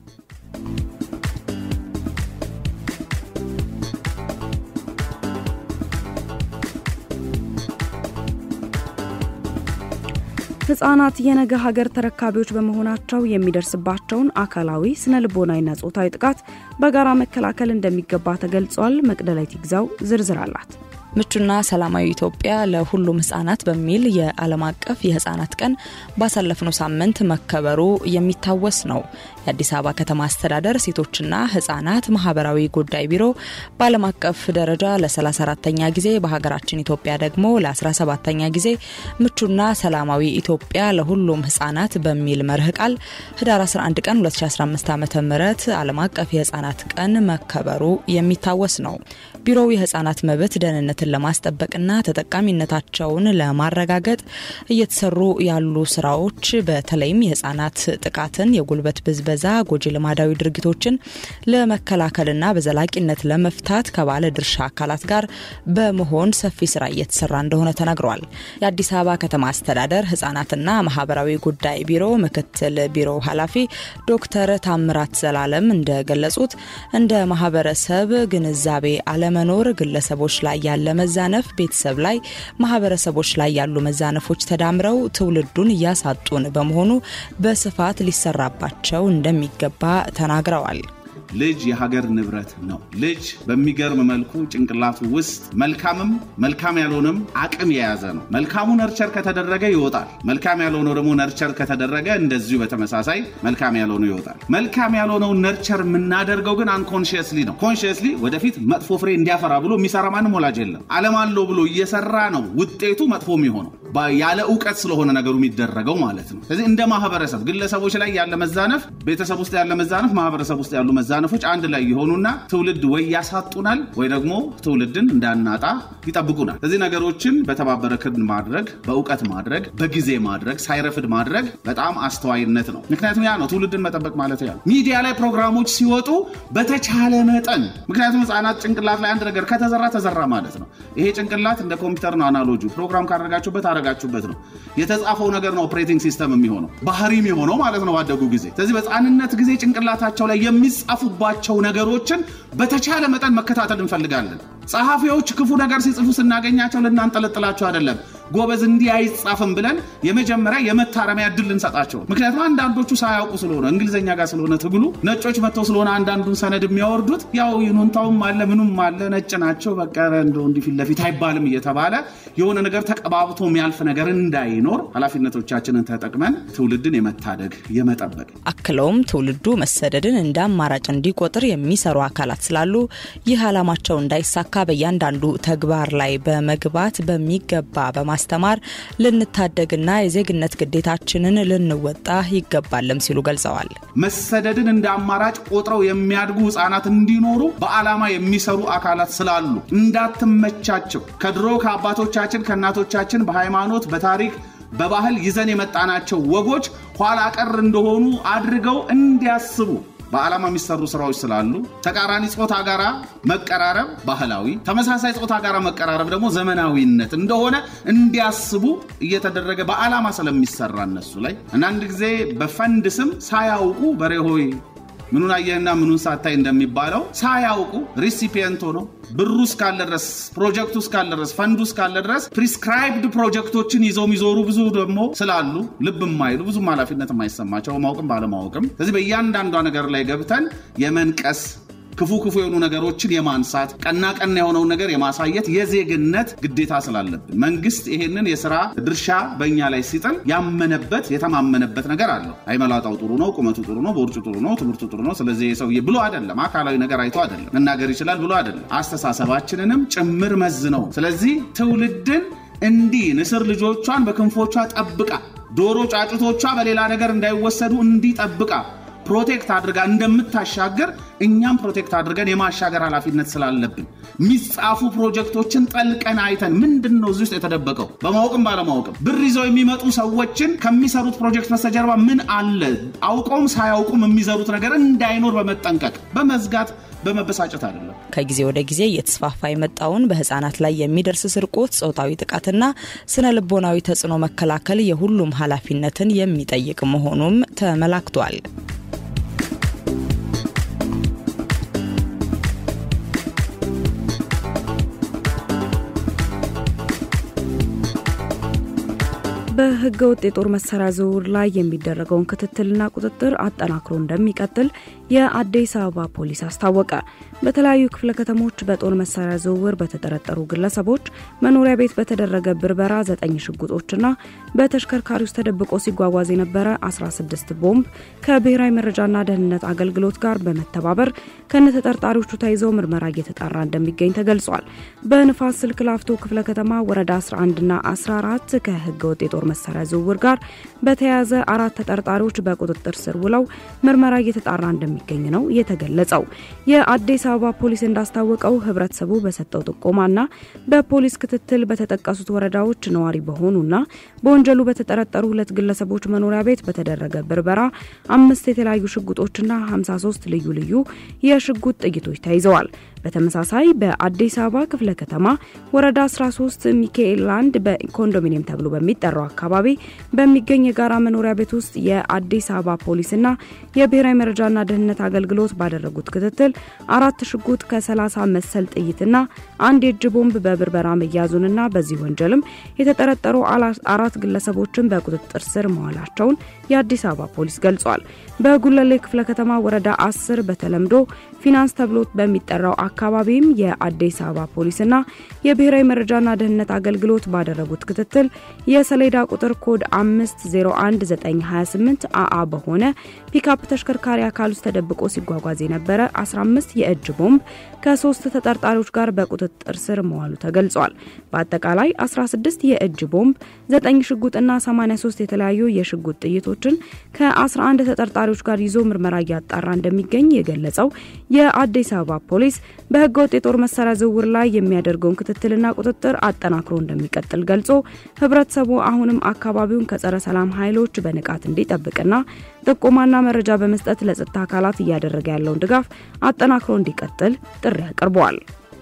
ህጻናት የነገ ሀገር ተረካቢዎች በመሆናቸው የሚደርስባቸውን አካላዊ፣ ስነ ልቦናዊና ጾታዊ ጥቃት በጋራ መከላከል እንደሚገባ ተገልጿል። መቅደላዊት ይግዛው ዝርዝር አላት። ምቹና ሰላማዊ ኢትዮጵያ ለሁሉም ህጻናት በሚል የዓለም አቀፍ የህጻናት ቀን ባሳለፍነው ሳምንት መከበሩ የሚታወስ ነው። የአዲስ አበባ ከተማ አስተዳደር ሴቶችና ህጻናት ማህበራዊ ጉዳይ ቢሮ በዓለም አቀፍ ደረጃ ለ34ተኛ ጊዜ በሀገራችን ኢትዮጵያ ደግሞ ለ17ተኛ ጊዜ ምቹና ሰላማዊ ኢትዮጵያ ለሁሉም ህጻናት በሚል መርህ ቃል ህዳር 11 ቀን 2015 ዓ ም ዓለም አቀፍ የህጻናት ቀን መከበሩ የሚታወስ ነው። ቢሮው የህጻናት መብት ደህንነትን ለማስጠበቅና ተጠቃሚነታቸውን ለማረጋገጥ እየተሰሩ ያሉ ስራዎች በተለይም የህጻናት ጥቃትን፣ የጉልበት ብዝበዛ፣ ጎጂ ልማዳዊ ድርጊቶችን ለመከላከልና በዘላቂነት ለመፍታት ከባለ ድርሻ አካላት ጋር በመሆን ሰፊ ስራ እየተሰራ እንደሆነ ተነግሯል። የአዲስ አበባ ከተማ አስተዳደር ህጻናትና ማህበራዊ ጉዳይ ቢሮ ምክትል ቢሮ ኃላፊ ዶክተር ታምራት ዘላለም እንደገለጹት እንደ ማህበረሰብ ግንዛቤ አለመኖር ግለሰቦች ላይ ያለ መዛነፍ ቤተሰብ ላይ ማህበረሰቦች ላይ ያሉ መዛነፎች ተዳምረው ትውልዱን እያሳጡን በመሆኑ በስፋት ሊሰራባቸው እንደሚገባ ተናግረዋል። ልጅ የሀገር ንብረት ነው። ልጅ በሚገርም መልኩ ጭንቅላቱ ውስጥ መልካምም መልካም ያልሆነም አቅም የያዘ ነው። መልካሙ ነርቸር ከተደረገ ይወጣል። መልካም ያልሆነው ደግሞ ነርቸር ከተደረገ እንደዚሁ በተመሳሳይ መልካም ያልሆነው ይወጣል። መልካም ያልሆነው ነርቸር የምናደርገው ግን አንኮንሽየስሊ ነው። ኮንሽየስሊ ወደፊት መጥፎ ፍሬ እንዲያፈራ ብሎ የሚሰራ ማንም ወላጅ የለም። አለም አለው ብሎ እየሰራ ነው ውጤቱ መጥፎ የሚሆነው ያለ እውቀት ስለሆነ ነገሩ የሚደረገው ማለት ነው። ስለዚህ እንደ ማህበረሰብ ግለሰቦች ላይ ያለ መዛነፍ፣ ቤተሰብ ውስጥ ያለ መዛነፍ፣ ማህበረሰብ ውስጥ ያሉ መዛነፎች አንድ ላይ የሆኑና ትውልድ ወይ ያሳጡናል ወይ ደግሞ ትውልድን እንዳናጣ ይጠብቁናል። ስለዚህ ነገሮችን በተባበረ ክንድ ማድረግ፣ በእውቀት ማድረግ፣ በጊዜ ማድረግ፣ ሳይረፍድ ማድረግ በጣም አስተዋይነት ነው። ምክንያቱም ያ ነው ትውልድን መጠበቅ ማለት ያ ነው። ሚዲያ ላይ ፕሮግራሞች ሲወጡ በተቻለ መጠን ምክንያቱም ህጻናት ጭንቅላት ላይ አንድ ነገር ከተዘራ ተዘራ ማለት ነው። ይሄ ጭንቅላት እንደ ኮምፒውተር ነው። አናሎጂ ፕሮግራም ካደረጋችሁበት ያደረጋችሁበት ነው። የተጻፈው ነገር ነው ኦፕሬቲንግ ሲስተም የሚሆነው ባህሪም የሆነው ማለት ነው ባደጉ ጊዜ። ስለዚህ በህፃንነት ጊዜ ጭንቅላታቸው ላይ የሚጻፉባቸው ነገሮችን በተቻለ መጠን መከታተል እንፈልጋለን። ጸሐፊዎች ክፉ ነገር ሲጽፉ ስናገኛቸው ልናንጠለጥላቸው አይደለም። ጎበዝ እንዲህ አይጻፍም ብለን የመጀመሪያ የመታረሚያ እድል ልንሰጣቸው። ምክንያቱም አንዳንዶቹ ሳያውቁ ስለሆነ እንግሊዝኛ ጋር ስለሆነ ትግሉ ነጮች መጥተው ስለሆነ አንዳንዱን ሰነድ የሚያወርዱት ያው ይኑንታውም አለ ምኑም አለ ነጭ ናቸው በቃ እንደው እንዲህ ፊት ለፊት አይባልም እየተባለ የሆነ ነገር ተቀባብቶ የሚያልፍ ነገር እንዳይኖር ኃላፊነቶቻችንን ተጠቅመን ትውልድን የመታደግ የመጠበቅ አክለውም ትውልዱ መሰደድን እንደ አማራጭ እንዲቆጥር የሚሰሩ አካላት ስላሉ ይህ ዓላማቸው እንዳይሳካ በእያንዳንዱ ተግባር ላይ በመግባት በሚገባ በማስተማር ልንታደግና የዜግነት ግዴታችንን ልንወጣ ይገባልም ሲሉ ገልጸዋል። መሰደድን እንደ አማራጭ ቆጥረው የሚያድጉ ህጻናት እንዲኖሩ በዓላማ የሚሰሩ አካላት ስላሉ እንዳትመቻቸው ከድሮ ከአባቶቻችን ከእናቶቻችን በሃይማኖት በታሪክ በባህል ይዘን የመጣናቸው ወጎች ኋላ ቀር እንደሆኑ አድርገው እንዲያስቡ በዓላማ የሚሰሩ ስራዎች ስላሉ ተቃራኒ ጾታ ጋራ መቀራረብ ባህላዊ፣ ተመሳሳይ ጾታ ጋራ መቀራረብ ደግሞ ዘመናዊነት እንደሆነ እንዲያስቡ እየተደረገ በዓላማ ስለሚሰራ እነሱ ላይ አንዳንድ ጊዜ በፈንድ ስም ሳያውቁ በሬ ሆይ ምኑን አየህና ምኑን ሳታይ እንደሚባለው ሳያውቁ ሪሲፒየንት ሆነው ብሩ እስካለ ድረስ ፕሮጀክቱ እስካለ ድረስ ፈንዱ እስካለ ድረስ ፕሪስክራይብድ ፕሮጀክቶችን ይዘው የሚዞሩ ብዙ ደግሞ ስላሉ ልብ የማይሉ ብዙም ኃላፊነት የማይሰማቸው ማወቅም ባለማወቅም ስለዚህ በእያንዳንዷ ነገር ላይ ገብተን የመንቀስ ክፉ ክፉ የሆኑ ነገሮችን የማንሳት ቀና ቀና የሆነውን ነገር የማሳየት የዜግነት ግዴታ ስላለብን መንግስት ይሄንን የስራ ድርሻ በእኛ ላይ ሲጥል ያመነበት የተማመነበት ነገር አለው። አይመላጣው ጥሩ ነው፣ ቁመቱ ጥሩ ነው፣ ቦርጩ ጥሩ ነው፣ ትምህርቱ ጥሩ ነው፣ ስለዚህ የሰውዬ ብሎ አይደለም፣ አካላዊ ነገር አይቶ አይደለም፣ መናገር ይችላል ብሎ አይደለም፣ አስተሳሰባችንንም ጭምር መዝ ነው። ስለዚህ ትውልድን እንዲህ ንስር ልጆቿን በክንፎቿ ጠብቃ ዶሮ ጫጩቶቿ በሌላ ነገር እንዳይወሰዱ እንዲህ ጠብቃ ፕሮቴክት አድርጋ እንደምታሻገር እኛም ፕሮቴክት አድርገን የማሻገር ኃላፊነት ስላለብን የሚጻፉ ፕሮጀክቶችን ጠልቀን አይተን ምንድን ነው እዚህ ውስጥ የተደበቀው በማወቅም ባለማወቅም ብር ይዘው የሚመጡ ሰዎችን ከሚሰሩት ፕሮጀክት በስተጀርባ ምን አለ አውቀውም ሳያውቁም የሚዘሩት ነገር እንዳይኖር በመጠንቀቅ በመዝጋት በመበሳጨት አይደለም። ከጊዜ ወደ ጊዜ እየተስፋፋ የመጣውን በህጻናት ላይ የሚደርስ ስርቆት፣ ጾታዊ ጥቃትና ስነ ልቦናዊ ተጽዕኖ መከላከል የሁሉም ኃላፊነትን የሚጠይቅ መሆኑም ተመላክቷል። በህገ ወጥ የጦር መሳሪያ ዝውውር ላይ የሚደረገውን ክትትልና ቁጥጥር አጠናክሮ እንደሚቀጥል የአዲስ አበባ ፖሊስ አስታወቀ። በተለያዩ ክፍለ ከተሞች በጦር መሳሪያ ዝውውር በተጠረጠሩ ግለሰቦች መኖሪያ ቤት በተደረገ ብርበራ ዘጠኝ ሽጉጦችና በተሽከርካሪ ውስጥ ተደብቆ ሲጓጓዝ የነበረ 16 ቦምብ ከብሔራዊ መረጃና ደህንነት አገልግሎት ጋር በመተባበር ከነተጠርጣሪዎቹ ተይዘው ምርመራ እየተጣራ እንደሚገኝ ተገልጿል። በንፋስ ስልክ ላፍቶ ክፍለ ከተማ ወረዳ 11ና 14 ከህገ ወጥ የጦር መሳሪያ ዝውውር ጋር በተያያዘ አራት ተጠርጣሪዎች በቁጥጥር ስር ውለው ምርመራ እየተጣራ እንደሚገኝ ነው የተገለጸው። የአዲስ አበባ ፖሊስ እንዳስታወቀው ህብረተሰቡ በሰጠው ጥቆማና በፖሊስ ክትትል በተጠቀሱት ወረዳዎች ነዋሪ በሆኑና በወንጀሉ በተጠረጠሩ ሁለት ግለሰቦች መኖሪያ ቤት በተደረገ ብርበራ አምስት የተለያዩ ሽጉጦችና 53 ልዩ ልዩ የሽጉጥ ጥይቶች ተይዘዋል። በተመሳሳይ በአዲስ አበባ ክፍለ ከተማ ወረዳ 13 ሚካኤል ላንድ በኮንዶሚኒየም ተብሎ በሚጠራው አካባቢ በሚገኝ የጋራ መኖሪያ ቤት ውስጥ የአዲስ አበባ ፖሊስና የብሔራዊ መረጃና ደህንነት አገልግሎት ባደረጉት ክትትል አራት ሽጉጥ ከ30 መሰል ጥይትና አንድ የእጅ ቦምብ በብርበራ መያዙንና በዚህ ወንጀልም የተጠረጠሩ አራት ግለሰቦችን በቁጥጥር ስር መዋላቸውን የአዲስ አበባ ፖሊስ ገልጿል። በጉለሌ ክፍለ ከተማ ወረዳ 10 በተለምዶ ፊናንስ ተብሎ በሚጠራው አካባቢም የአዲስ አበባ ፖሊስና የብሔራዊ መረጃና ደህንነት አገልግሎት ባደረጉት ክትትል የሰሌዳ ቁጥር ኮድ 501928 አአ በሆነ ፒካፕ ተሽከርካሪ አካል ውስጥ ተደብቆ ሲጓጓዝ የነበረ 15 የእጅ ቦምብ ከሶስት ተጠርጣሪዎች ጋር በቁጥጥር ስር መዋሉ ተገልጿል። በአጠቃላይ 16 የእጅ ቦምብ፣ 9 ሽጉጥና 83 የተለያዩ የሽጉጥ ጥይቶችን ከ11 ተጠርጣሪዎች ጋር ይዞ ምርመራ እያጣራ እንደሚገኝ የገለጸው የአዲስ አበባ ፖሊስ በህገወጥ የጦር መሳሪያ ዝውውር ላይ የሚያደርገውን ክትትልና ቁጥጥር አጠናክሮ እንደሚቀጥል ገልጾ ህብረተሰቡ አሁንም አካባቢውን ከጸረ ሰላም ኃይሎች በንቃት እንዲጠብቅና ጥቆማና መረጃ በመስጠት ለጸጥታ አካላት እያደረገ ያለውን ድጋፍ አጠናክሮ እንዲቀጥል ጥሪ አቅርበዋል።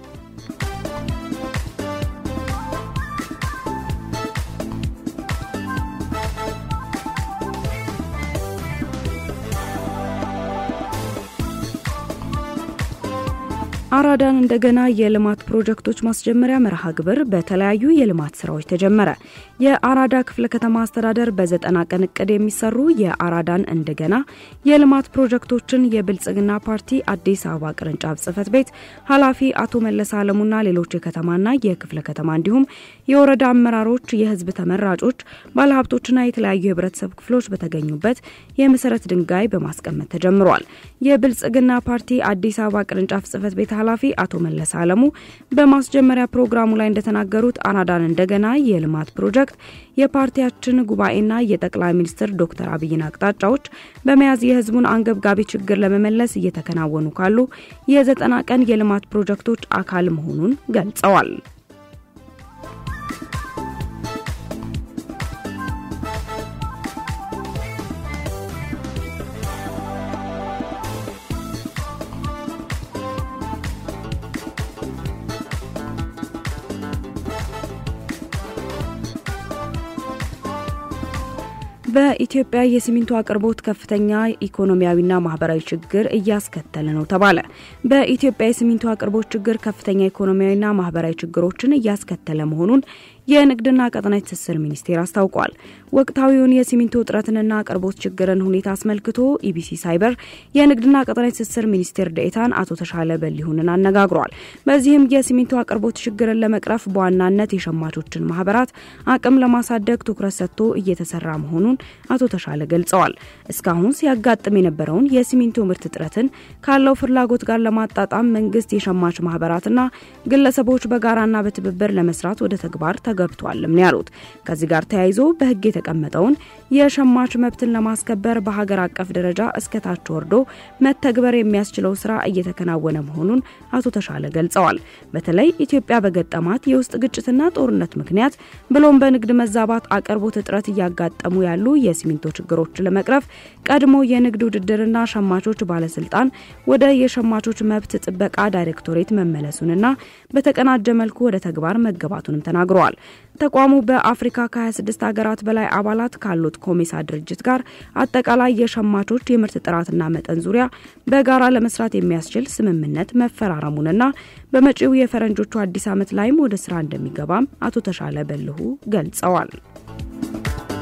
አራዳን እንደገና የልማት ፕሮጀክቶች ማስጀመሪያ መርሃ ግብር በተለያዩ የልማት ስራዎች ተጀመረ። የአራዳ ክፍለ ከተማ አስተዳደር በዘጠና ቀን እቅድ የሚሰሩ የአራዳን እንደገና የልማት ፕሮጀክቶችን የብልጽግና ፓርቲ አዲስ አበባ ቅርንጫፍ ጽህፈት ቤት ኃላፊ አቶ መለስ አለሙና ሌሎች የከተማና የክፍለ ከተማ እንዲሁም የወረዳ አመራሮች፣ የህዝብ ተመራጮች፣ ባለሀብቶችና የተለያዩ የህብረተሰብ ክፍሎች በተገኙበት የመሰረት ድንጋይ በማስቀመጥ ተጀምሯል። የብልጽግና ፓርቲ አዲስ አበባ ቅርንጫፍ ጽህፈት ቤት ኃላፊ አቶ መለስ አለሙ በማስጀመሪያ ፕሮግራሙ ላይ እንደተናገሩት አራዳን እንደገና የልማት ፕሮጀክት የፓርቲያችን ጉባኤና የጠቅላይ ሚኒስትር ዶክተር አብይን አቅጣጫዎች በመያዝ የህዝቡን አንገብጋቢ ችግር ለመመለስ እየተከናወኑ ካሉ የዘጠና ቀን የልማት ፕሮጀክቶች አካል መሆኑን ገልጸዋል። በኢትዮጵያ የሲሚንቶ አቅርቦት ከፍተኛ ኢኮኖሚያዊና ማህበራዊ ችግር እያስከተለ ነው ተባለ። በኢትዮጵያ የሲሚንቶ አቅርቦት ችግር ከፍተኛ ኢኮኖሚያዊና ማህበራዊ ችግሮችን እያስከተለ መሆኑን የንግድና ቀጠናዊ ትስስር ሚኒስቴር አስታውቋል። ወቅታዊውን የሲሚንቶ እጥረትንና አቅርቦት ችግርን ሁኔታ አስመልክቶ ኢቢሲ ሳይበር የንግድና ቀጠናዊ ትስስር ሚኒስቴር ዴኤታን አቶ ተሻለ በሊሁንን አነጋግሯል። በዚህም የሲሚንቶ አቅርቦት ችግርን ለመቅረፍ በዋናነት የሸማቾችን ማህበራት አቅም ለማሳደግ ትኩረት ሰጥቶ እየተሰራ መሆኑን አቶ ተሻለ ገልጸዋል። እስካሁን ሲያጋጥም የነበረውን የሲሚንቶ ምርት እጥረትን ካለው ፍላጎት ጋር ለማጣጣም መንግስት የሸማች ማህበራትና ግለሰቦች በጋራና በትብብር ለመስራት ወደ ተግባር ተገብቷልም ነው ያሉት። ከዚህ ጋር ተያይዞ በህግ የተቀመጠውን የሸማች መብትን ለማስከበር በሀገር አቀፍ ደረጃ እስከታች ወርዶ መተግበር የሚያስችለው ስራ እየተከናወነ መሆኑን አቶ ተሻለ ገልጸዋል። በተለይ ኢትዮጵያ በገጠማት የውስጥ ግጭትና ጦርነት ምክንያት ብሎም በንግድ መዛባት አቅርቦት እጥረት እያጋጠሙ ያሉ የሲሚንቶ ችግሮችን ለመቅረፍ ቀድሞ የንግድ ውድድርና ሸማቾች ባለስልጣን ወደ የሸማቾች መብት ጥበቃ ዳይሬክቶሬት መመለሱንና በተቀናጀ መልኩ ወደ ተግባር መገባቱንም ተናግረዋል። ተቋሙ በአፍሪካ ከ26 ሀገራት በላይ አባላት ካሉት ኮሜሳ ድርጅት ጋር አጠቃላይ የሸማቾች የምርት ጥራትና መጠን ዙሪያ በጋራ ለመስራት የሚያስችል ስምምነት መፈራረሙንና በመጪው የፈረንጆቹ አዲስ ዓመት ላይም ወደ ስራ እንደሚገባም አቶ ተሻለ በልሁ ገልጸዋል።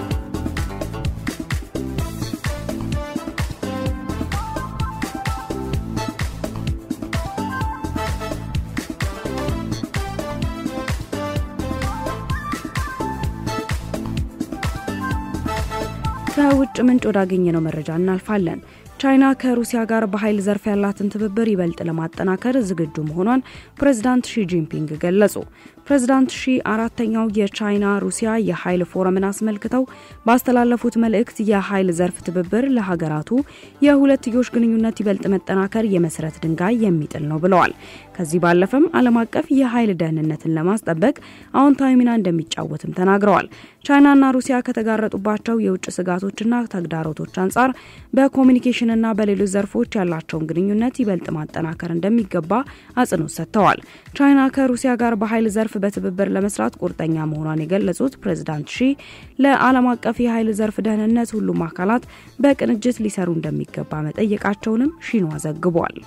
ከውጭ ምንጭ ወዳገኘነው መረጃ እናልፋለን። ቻይና ከሩሲያ ጋር በኃይል ዘርፍ ያላትን ትብብር ይበልጥ ለማጠናከር ዝግጁ መሆኗን ፕሬዚዳንት ሺ ጂንፒንግ ገለጹ። ፕሬዚዳንት ሺ አራተኛው የቻይና ሩሲያ የኃይል ፎረምን አስመልክተው ባስተላለፉት መልእክት የኃይል ዘርፍ ትብብር ለሀገራቱ የሁለትዮሽ ግንኙነት ይበልጥ መጠናከር የመሰረት ድንጋይ የሚጥል ነው ብለዋል። ከዚህ ባለፈም ዓለም አቀፍ የኃይል ደህንነትን ለማስጠበቅ አዎንታዊ ሚና እንደሚጫወትም ተናግረዋል። ቻይናና ሩሲያ ከተጋረጡባቸው የውጭ ስጋቶችና ተግዳሮቶች አንጻር በኮሚኒኬሽንና በሌሎች ዘርፎች ያላቸውን ግንኙነት ይበልጥ ማጠናከር እንደሚገባ አጽንኦት ሰጥተዋል። ቻይና ከሩሲያ ጋር በኃይል ዘርፍ በትብብር ለመስራት ቁርጠኛ መሆኗን የገለጹት ፕሬዚዳንት ሺ ለዓለም አቀፍ የኃይል ዘርፍ ደህንነት ሁሉም አካላት በቅንጅት ሊሰሩ እንደሚገባ መጠየቃቸውንም ሺንዋ ዘግቧል።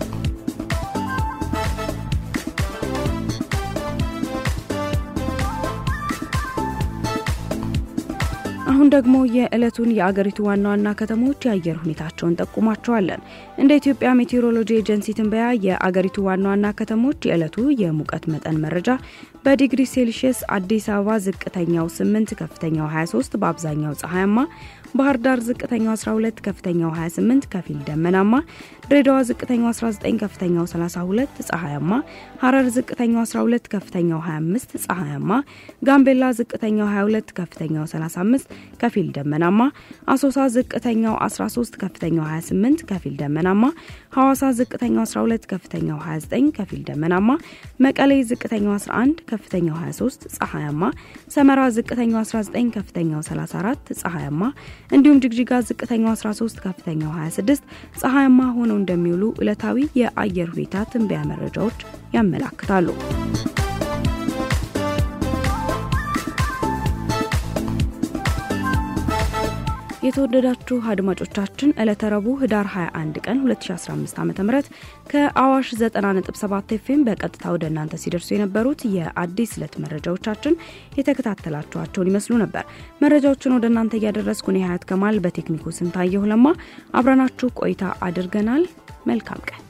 አሁን ደግሞ የዕለቱን የአገሪቱ ዋና ዋና ከተሞች የአየር ሁኔታቸውን ጠቁማቸዋለን። እንደ ኢትዮጵያ ሜቴሮሎጂ ኤጀንሲ ትንበያ የአገሪቱ ዋና ዋና ከተሞች የዕለቱ የሙቀት መጠን መረጃ በዲግሪ ሴልሺየስ አዲስ አበባ ዝቅተኛው 8 ከፍተኛው 23 በአብዛኛው ፀሐያማ ባህር ዳር ዝቅተኛው 12 ከፍተኛው 28 ከፊል ደመናማ፣ ድሬዳዋ ዝቅተኛው 19 ከፍተኛው 32 ፀሐያማ፣ ሐረር ዝቅተኛው 12 ከፍተኛው 25 ፀሐያማ፣ ጋምቤላ ዝቅተኛው 22 ከፍተኛው 35 ከፊል ደመናማ፣ አሶሳ ዝቅተኛው 13 ከፍተኛው 28 ከፊል ደመናማ፣ ሐዋሳ ዝቅተኛው 12 ከፍተኛው 29 ከፊል ደመናማ፣ መቀሌ ዝቅተኛው 11 ከፍተኛው 23 ፀሐያማ፣ ሰመራ ዝቅተኛው 19 ከፍተኛው 34 ፀሐያማ እንዲሁም ጅግጅጋ ዝቅተኛው 13 ከፍተኛው 26 ፀሐያማ ሆነው እንደሚውሉ ዕለታዊ የአየር ሁኔታ ትንበያ መረጃዎች ያመላክታሉ። የተወደዳችሁ አድማጮቻችን ዕለተ ረቡዕ ህዳር 21 ቀን 2015 ዓ ም ከአዋሽ 90.7 ኤፍኤም በቀጥታ ወደ እናንተ ሲደርሱ የነበሩት የአዲስ ዕለት መረጃዎቻችን የተከታተላችኋቸውን ይመስሉ ነበር። መረጃዎችን ወደ እናንተ እያደረስኩ እኔ ሀያት ከማል በቴክኒኩ ስንታየሁ ለማ አብረናችሁ ቆይታ አድርገናል። መልካም ቀን